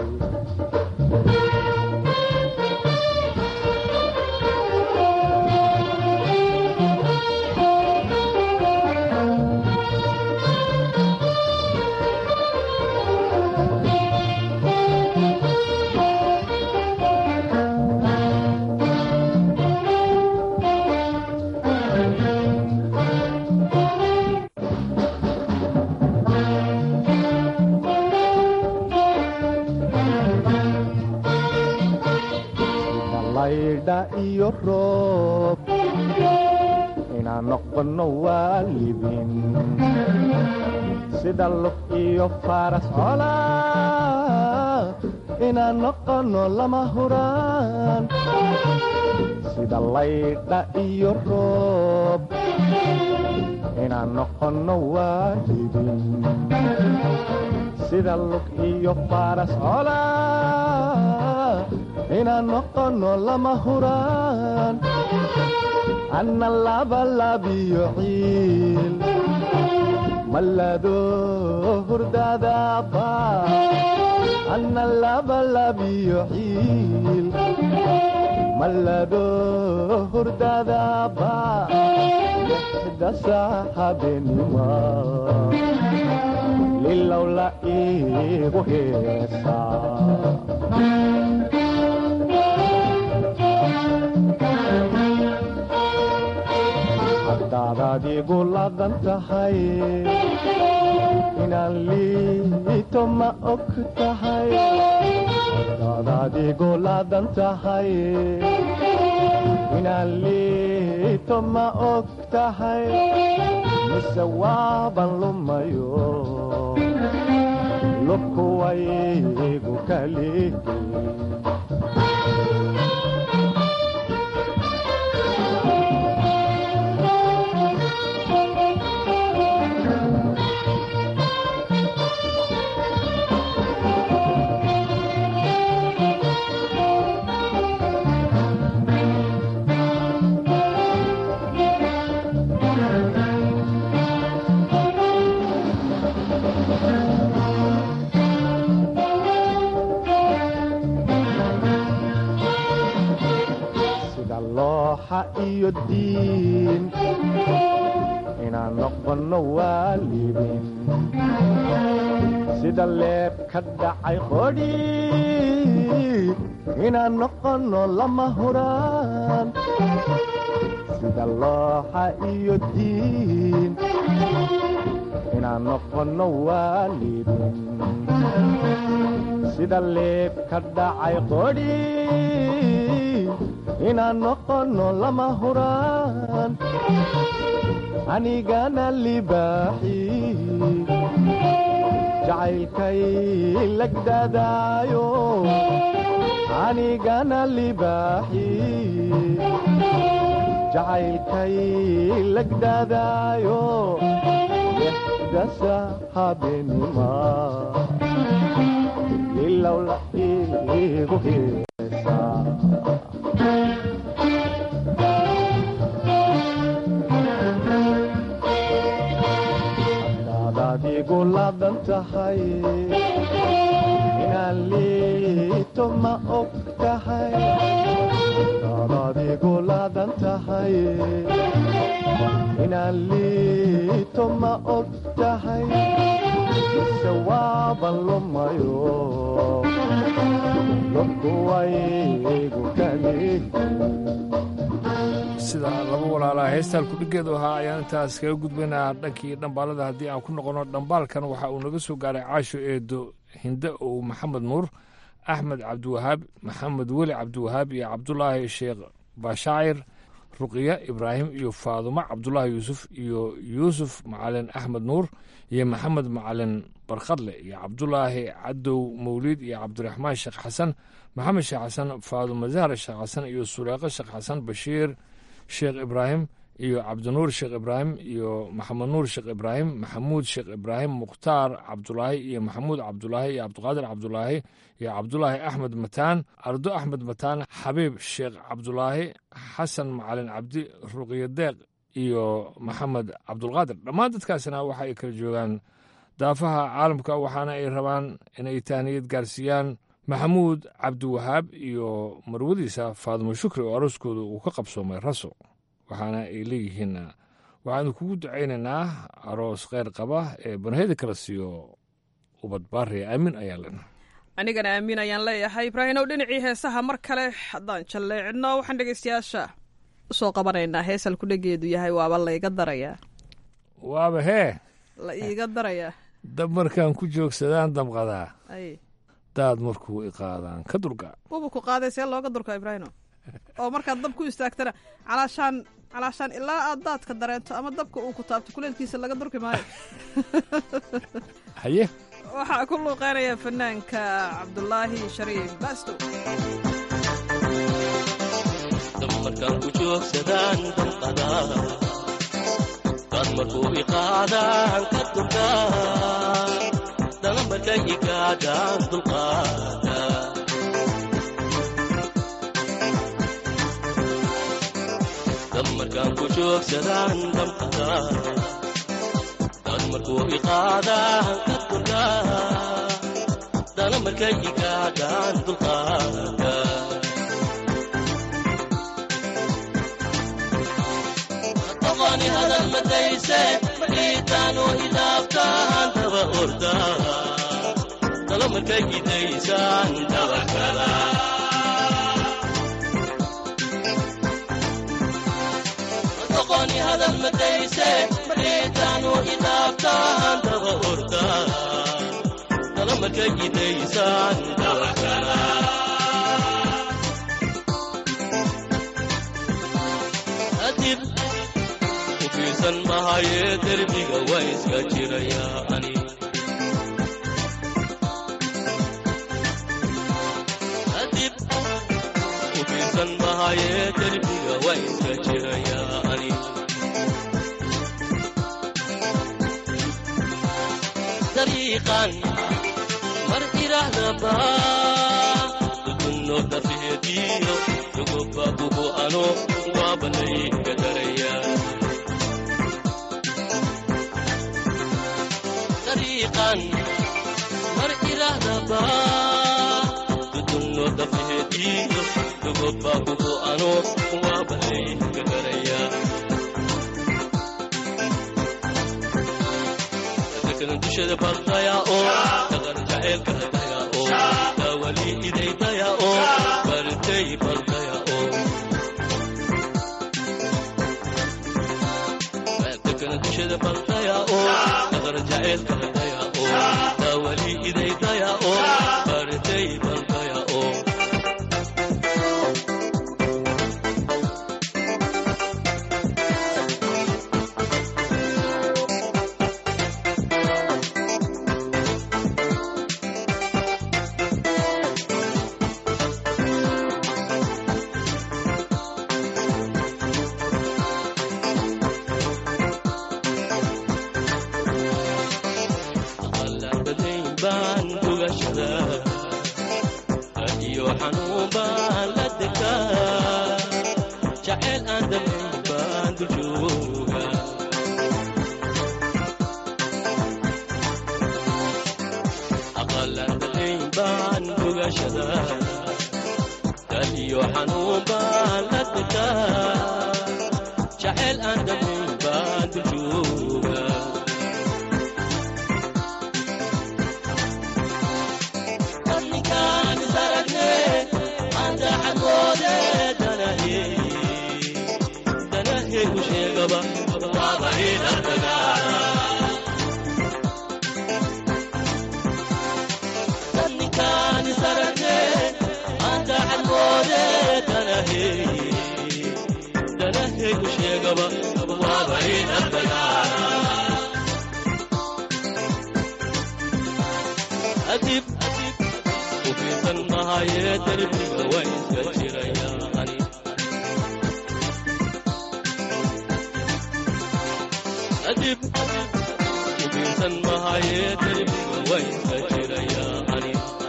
laydha iyo roob inaan noqono waalidin sida lug iyo faras cola inaan noqono lama huraan sida laydha iyo roob inaan noqono waalidin sida lug iyo faras cola inaan noqono lama huraan anna labalabiyo ciil malado hurdadaba anna labalabiyo ciil malado hurdadaba dasa habenima lilow la iigu heesaa haddaad adigu ladan tahay inaan liito ma og tahay haddaad adigu ladan tahay inaan liito ma og tahay mise waaban lumayo lubku waygu kali looxa iyo diin inaan noqonno waalidin sida leeb ka dhacay qodhi inaan noqonno lama huraan sida looxa iyo diin inaan noqonno waalidin sida leeb ka dhacay qodhi inaan noqonno lama huraan anigana libaaxi jacaylkay lagdadaayo anigana libaaxi jacaylkay lagdadaayo dasa habeenima ilowla igu heesaa adigu laadan tahay inaan liito ma og tahay daad adigu laadan tahay inaan liito ma og tahay mise waaban lumayo lobkuwaygu kali sida laba walaalaa heestaan kudhigeedu ahaa ayaan intaas kaga gudbaynaa dhankii dhambaalada haddii aan ku noqono dhambaalkan waxa uu naga soo gaaray caasho eedo hinde ow maxamed nuur axmed cabdiwahaab maxamed weli cabdiwahaab iyo cabdulaahi sheekh bashaacir ruqiya ibraahim iyo faadumo cabdulaahi yuusuf iyo yuusuf macalin axmed nuur iyo maxamed macalin barkhadle iyo cabdulaahi cadow mawliid iyo cabdiraxmaan sheekh xasan maxamed sheekh xasan faadumo zahra sheekh xasan iyo suleeqo sheekh xasan bashiir sheekh ibraahim iyo cabdinuur sheekh ibraahim iyo maxamed nuur sheekh ibraahim maxamuud sheekh ibraahim mukhtaar cabdulaahi iyo maxamuud cabdulaahi iyo cabdiqaadir cabdulaahi iyo cabdulaahi axmed mataan ardo axmed mataan xabiib sheekh cabdulaahi xasan macalin cabdi ruqiyo deeq iyo maxamed cabdulqaadir dhammaan dadkaasina waxa ay kala joogaan daafaha caalamka waxaana ay rabaan inay taaniyad gaarsiiyaan maxamuud cabdiwahaab iyo marwadiisa faadumo shukri oo arooskooda uu ka qabsoomay raso waxaana ay leeyihiin waxaanu kugu ducaynaynaa aroos kheyr qaba ee banaheda kala siiyo ubad baariya aamin ayaa lena anigana aamin ayaan leeyahay ibraahimow dhinacii heesaha mar kale haddaan jalleecino waxaan dhegeystayaasha usoo qabanaynaa heesal kudhegeedu yahay waaba layga darayaa waaba hee la iiga darayaa dab markaan ku joogsadaan damqadaa ay daad markuu iqaadaan ka dulga wuba ku qaaday see looga durka ibraahimo oo markaad dab ku istaagtana calaashaan calaashaan ilaa aad daadka dareento ama dabka uu ku taabto kuleelkiisa laga durki maayo haye waxaa ku luuqeynaya fanaanka cabdulaahi shariif baasto markaan ku joogsadaan damqadaa daad markuu iqaadaan ka durkaa dana markay igaadaan dulqaada dab markaan ku joogsadaan damqadaa daad markuu iqaadaan ka durkaa dana markay igaadaan dulqaada qofani hadal madayse markiitaanu hidaabtaan daba ordaa talo markay gidaysaan dabakala qofani hadal madayse markiitaanu hidaabtaan daba ordaa talo markay gidaysaan dabakala adib ufiirsan mahayee derbiga waa iska jirayaa ani adib ufiirsan mahayee derbiga waa iska jirayaa ani dariiqan mar irahdaba dukunno dafeediyo dugobabugu ano waabanayga daraya dariiqan mar irahdaba dudunno dafeediyo dugobabugu ano waaba layga garayaa dadkana dushada baldaya oo dhaqan jaceylka hadaya oo daawali idaydaya oo bartay baldaya oo dadkana dushada baldaya oo dhaqan jaceylka hadaya oo daawali idaydaya oo bartay baldaya oo qalabadayn baan ugashadaa iyo xanuun baan la degaa jacayl aan damayn baan dul jooga aqalabadayn baan ugashadaa iyo xanuun baan la degaa jacayl aan damayn baan dul jooga dadninkaan is aragne anta xagoode danahe danahe u sheegaba waaba inaan dagaala dadninkaan is aragne anta xagoode danahe danahe u sheegaba waaba inaan dagaala adib ufiirsan mahaye derbiga waa iska jiraya ani adib ufiirsan mahaye derbiga waa iska jiraya ani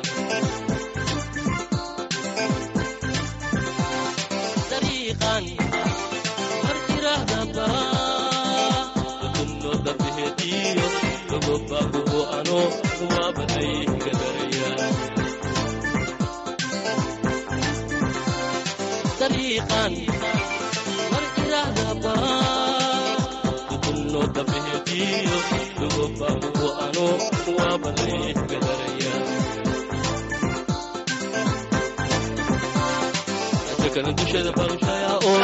dariiqan mar irahdaba dukunno dabihediyo gogobagubo ano waabanayga daraya dariiqan mar irahdaba dukunno dabihediyo gogobagubo ano waabanayga daraya dadkana dushada barushaya oo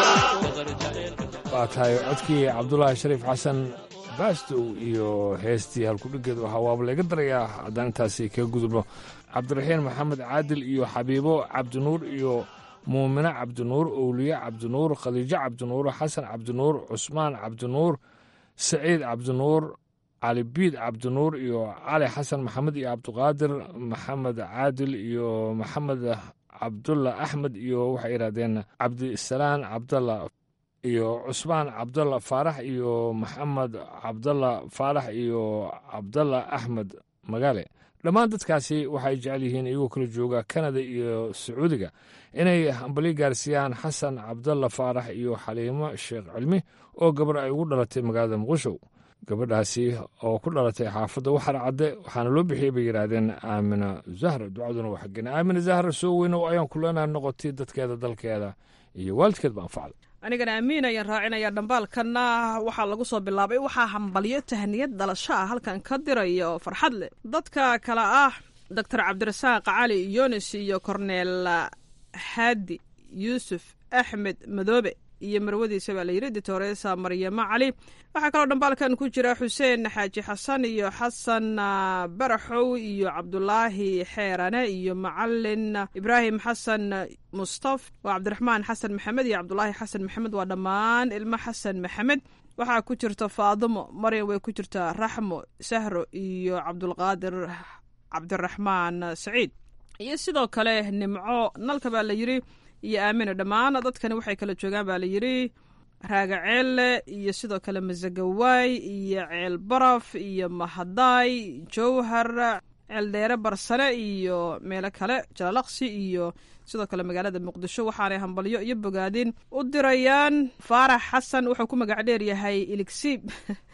waa tahay codkii cabdulaahi shariif xasan baastow iyo heestii halkudhigeed waxaa waaba laga darayaa haddaan intaasi kaga gudubno cabdiraxiin maxamed caadil iyo xabiibo cabdinuur iyo muumine cabdinuur owliye cabdinuur khadiijo cabdinuur xasan cabdinuur cusmaan cabdinuur saciid cabdinuur calibiid cabdinuur iyo cali xasan maxamed iyo cabdiqaadir maxamed caadil iyo maxamed cabdulla axmed iyo waxay yidhahdeen cabdisalaan cabdalla iyo cusmaan cabdalla faarax iyo maxamed cabdalla faarax iyo cabdalla axmed magaale dhammaan dadkaasi waxay jecel yihiin iyagoo kala jooga kanada iyo sacuudiga inay hambali gaarsiiyaan xasan cabdalla faarax iyo xaliimo sheekh cilmi oo gabar ay ugu dhalatay magaalada muqdisho gabadhaasi oo ku dhalatay xaafadda waxar cadde waxaana loo bixiyey bay yidhaahdeen aamina zahra ducaduna waa xaggeen aamina zahra soo weynow ayaan kuleenaa noqotay dadkeeda dalkeeda iyo waalidkeed ba anfacda anigana amiin ayaan raacinayaa dhambaalkanna waxaa lagu soo bilaabay waxaa hambalyo tahniyad dhalasho ah halkan ka diraya oo farxad leh dadka kale ah doctor cabdirasaaq cali yunis iyo korneel haadi yuusuf axmed madoobe iyo marwadiisa baa layidhi ditoresa maryamo cali waxaa kaloo dhambaalkan ku jira xuseen xaaji xasan iyo xasan baraxow iyo cabdulaahi xeerane iyo macalin ibraahim xasan mustaf waa cabdiraxmaan xasan maxamed iyo cabdulaahi xasan maxamed waa dhammaan ilmo xasan maxamed waxaa ku jirta faadimo maryam way ku jirtaa raxmo sahro iyo cabdulqaadir cabdiraxmaan saciid iyo sidoo kale nimco nalka baa la yidhi iyo aamina dhammaan dadkani waxay kala joogaan baa layidhi raagaceelle iyo sidoo kale masagawaay iyo ceel baraf iyo mahadaay jowhar ceeldheere barsane iyo meelo kale jalalaqsi iyo sidoo kale magaalada muqdisho waxaanay hambalyo iyo bogaadin u dirayaan faarax xasan wuxuu ku magac dheer yahay iligsiib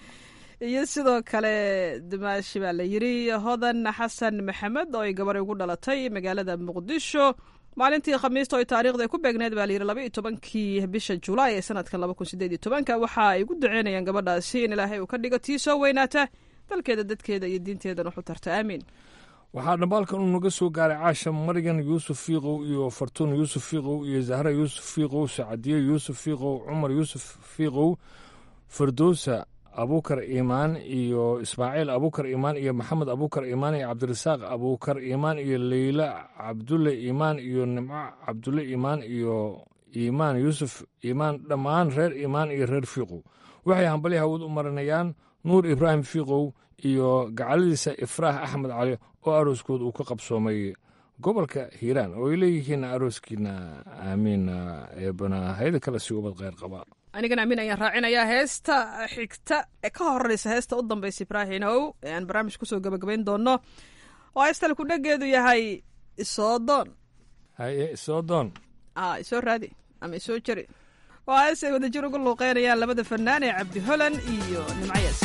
iyo sidoo kale dumaashi baa la yidhi hodan xasan maxamed oo ay gabar ugu dhalatay magaalada muqdisho maalintii khamiista oo taariikhda ay ku beegneed baa layidhi laba iyo tobankii bisha julaay ee sanadkan laba kun sideed iyo tobanka waxa ay ku duceynayaan gabadhaasi in ilaahay uu ka dhigo tii soo weynaata dalkeeda dadkeeda iyo diinteedana waxu tarta aamiin waxaa dhambaalkan uu naga soo gaaray caasha maryan yuusuf fiiqow iyo fartuun yuusuf fiiqow iyo zahra yuusuf fiiqow sacadiye yuusuf fiiqow cumar yuusuf fiiqow fardowsa abuukar iimaan iyo ismaaciil abuukar iimaan iyo maxamed abuukar iimaan iyo cabdirasaaq abuukar iimaan iyo leyla cabdulle iimaan iyo nimco cabdulle iimaan iyo iimaan yuusuf iimaan dhammaan reer iimaan iyo reer fiiqow waxay hambalya hawad u marinayaan nuur ibraahim fiiqow iyo gacaladiisa ifraax axmed cali oo arooskood uu ka qabsoomay gobolka hiiraan oo ay leeyihiin arooskiina aamiin eebana hayda kale si ubad kheyr qaba anigana amiin ayaan raacinayaa heesta xigta ee ka horeysa heesta u dambaysa ibraahimow ee aan barnaamij kusoo gabagabayn doono oo heestal ku dhageedu yahay isoodoon haye isoo doon a isoo raadi ama isoo jari waa hees ay wadajir ugu luuqeynayaan labada fanaan ee cabdi holan iyo nimcayaas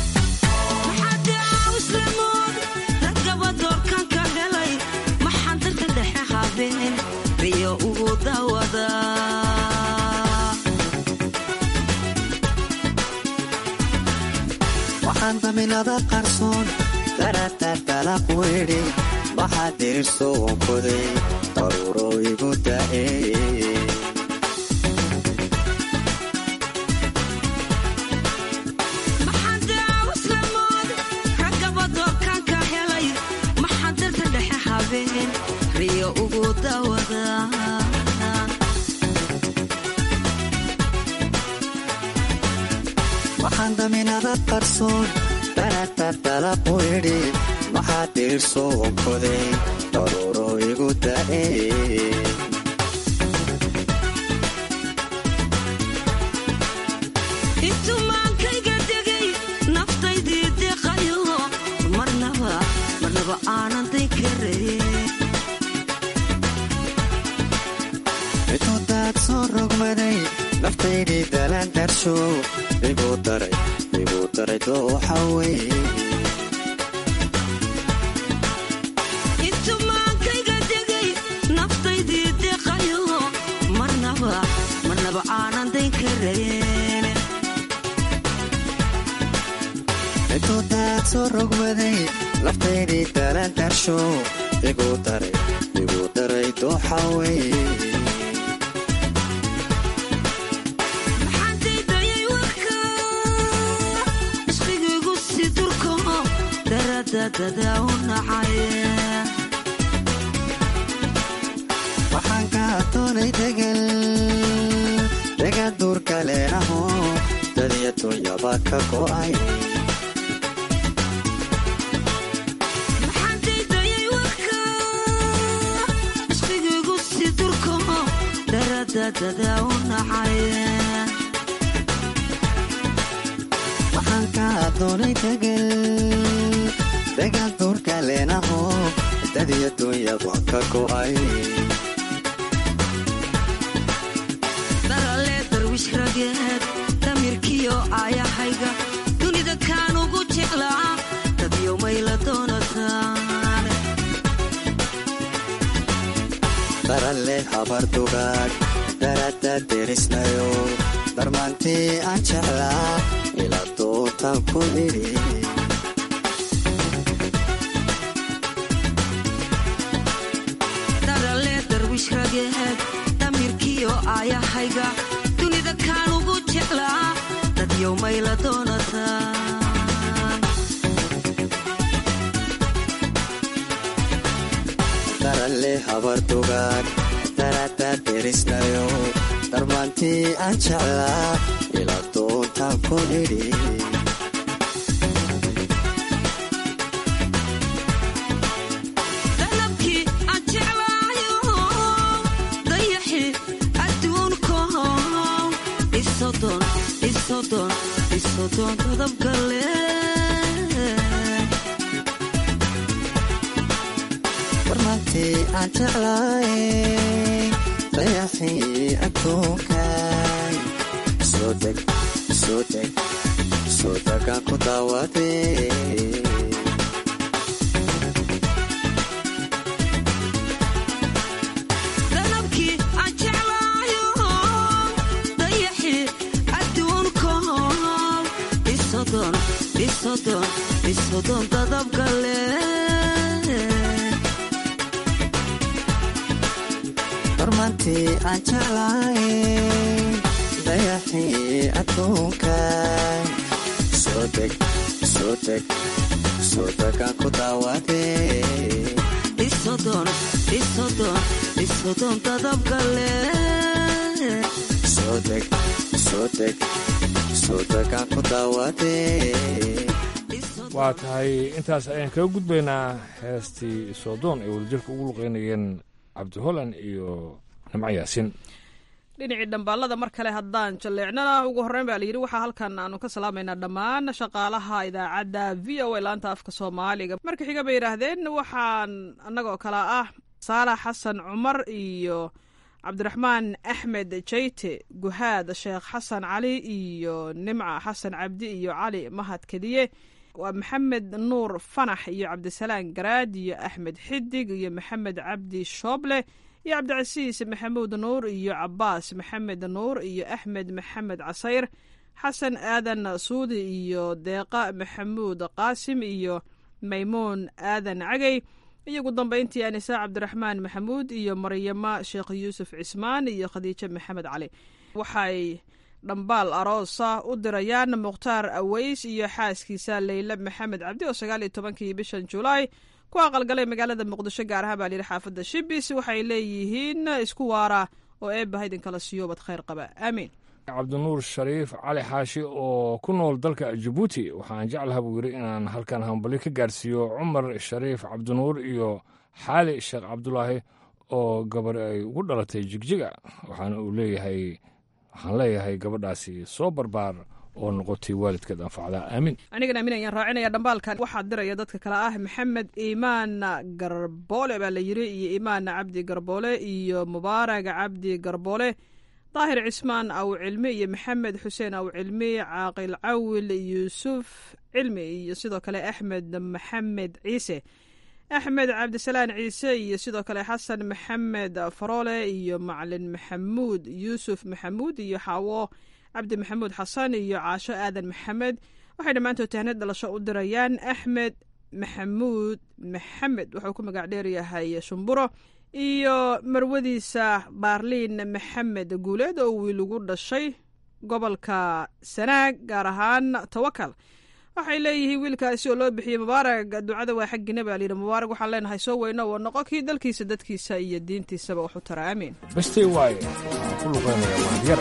riyo ugu dawada waxaan daminada qarsoon daratartalaq weydhi waxaa dirirso wankoday daruuro igu da'e riyo ugu dawada waxaan daminada qarsoon daratartalaq weydhi waxaa dirirso wankoday daruuro igu da'e intumaankayga degay naftaydii deqayo marnaba marnaba aanan day karaye intudaad soo rogmaday naftaydii dalaan darsho igu daray igu daray dooxa wey intumaankayga degay naftaydii deqayo marnaba marnaba aanan dayn karayen intudaad soo rogmaday naftaydii dalaan darsho igu daray igu daray dooxa wey maxaandaydayay warka ishqigaygu si durko daradadada u nacay waxaan kaa doonay degal degal duurka leenaho dadiya dunyaba ka go'ay maxaandaydayay warka ishqigaygu si durko daradadada u nacay waxaan kaa doonay degal degal duurka leenaho dadiya dunyaba ka go'ay daralee darwish rageed damirkiyo aayahayga dunida kaan ugu jeclaa dadyo mayla doonataan daralle habar dugaag darada derisnayo darmaantii aan jeclaa ila dootaan ku idhi daralee darwish rageed damirkiyo aayahayga dunida kaan ugu jeclaa dadyo mayla doonataan daralle habar dugaag darada derisnayo darmaantii aan jeclaa ila doontaan ku idhi dalabkii aan jeclaayo dayaxi adduunko isodon isodon isodon dadabgale darmaantii aan jeclaay dayaxii adduunkay soo deg soo deg soo degaan ku daawadee waxaan jeclahay dayaxii adduunka soo deg soo deg soo degaan ku daawadee isodon isodon isodon dadabgale soo deg soo deg soo degaan ku daawadee waa tahay intaas ayaan kaga gudbaynaa heestii soodoon ay wadajirka ugu luqeynayeen cabdi holland iyo nimco yaasin dhinacii dhambaalada mar kale haddaan jalleecnana ugu horreyn baa layidhi waxaa halkan aanu ka salaamaynaa dhammaan shaqaalaha idaacadda v o a laanta afka soomaaliga marka xiga bay yidhaahdeen waxaan annagoo kale ah saalax xasan cumar iyo cabdiraxmaan axmed jeyte guhaad sheekh xasan cali iyo nimca xasan cabdi iyo cali mahad kediye waa maxamed nuur fanax iyo cabdisalaan garaad iyo axmed xidig iyo maxamed cabdi shooble iyo cabdicasiis maxamuud nuur iyo cabaas maxamed nuur iyo axmed maxamed casayr xasan aadan suudi iyo deeqa maxamuud qaasim iyo maymuun aadan cagey iyo ugu dambeyntii anisa cabdiraxmaan maxamuud iyo maryamo sheekh yuusuf cismaan iyo khadiijo maxamed cali waxay dhambaal aroosa u dirayaan mukhtaar aweys iyo xaaskiisa leyle maxamed cabdi oo sagaal iyo tobankii bishan julaay ku aqalgalay magaalada muqdisho gaar ahaan baa layidhi xaafadda shibis waxay leeyihiin isku waara oo eebbaha idinkala siyoobad khayr qaba aamiin cabdinuur shariif cali xaashi oo ku nool dalka jabuuti waxaan jeclaha buu yidhi inaan halkan hambali ka gaarsiiyo cumar shariif cabdinuur iyo xaali sheekh cabdulaahi oo gabar ay ugu dhalatay jigjiga waxaana uu leeyahay waxaan leeyahay gabadhaasi soo barbaar oo noqotay waalidkeed anfacdaa aamin anigana aamin ayaan raacinaya dhambaalkan waxaa diraya dadka kale ah maxamed iimaan garboole baa la yidhi iyo iimaan cabdi garboole iyo mubaarag cabdi garboole daahir cismaan aw cilmi iyo maxamed xuseen aw cilmi caaqil cawil yuusuf cilmi iyo sidoo kale axmed maxamed ciise axmed cabdisalaan ciise iyo sidoo kale xasan maxamed faroole iyo macalin maxamuud yuusuf maxamuud iyo xaawo cabdi maxamuud xasan iyo caasho aadan maxamed waxay dhammaantood tahnad dhalasho u dirayaan axmed maxamuud maxamed wuxuu ku magac dheeryahay shumburo iyo marwadiisa baarliin maxamed guuleed oo wiil ugu dhashay gobolka sanaag gaar ahaan tawakal waxay leeyihiin wiilkaasi oo loo bixiyey mubaarag ducada waa xaggiina baa layidhi mubaarag waxaan leenahay soo weyno oo noqo kii dalkiisa dadkiisa iyo diintiisaba wax u tara aamiin bestay waaye waxaan ku luqeynaya mahadyara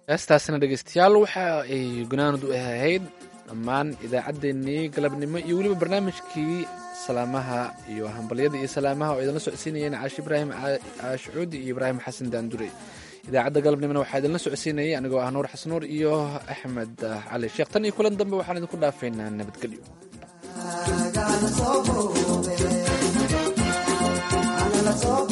heestaasina dhegeystayaal waxa ay gunaanud u ahayd dhammaan idaacaddeenii galabnimo iyo weliba barnaamijkii salaamaha iyo hambalyada iyo salaamaha oo idinla socodsiinayeen caashi ibraahim caashucuudi iyo ibraahim xasan daandure idaacadda galabnimona waxaa idinla socodsiinayay anigoo ah nuur xasan nuur iyo axmed cali sheekh tan iyo kulan dambe waxaan idinku dhaafaynaa nabadgelyo Ana la soo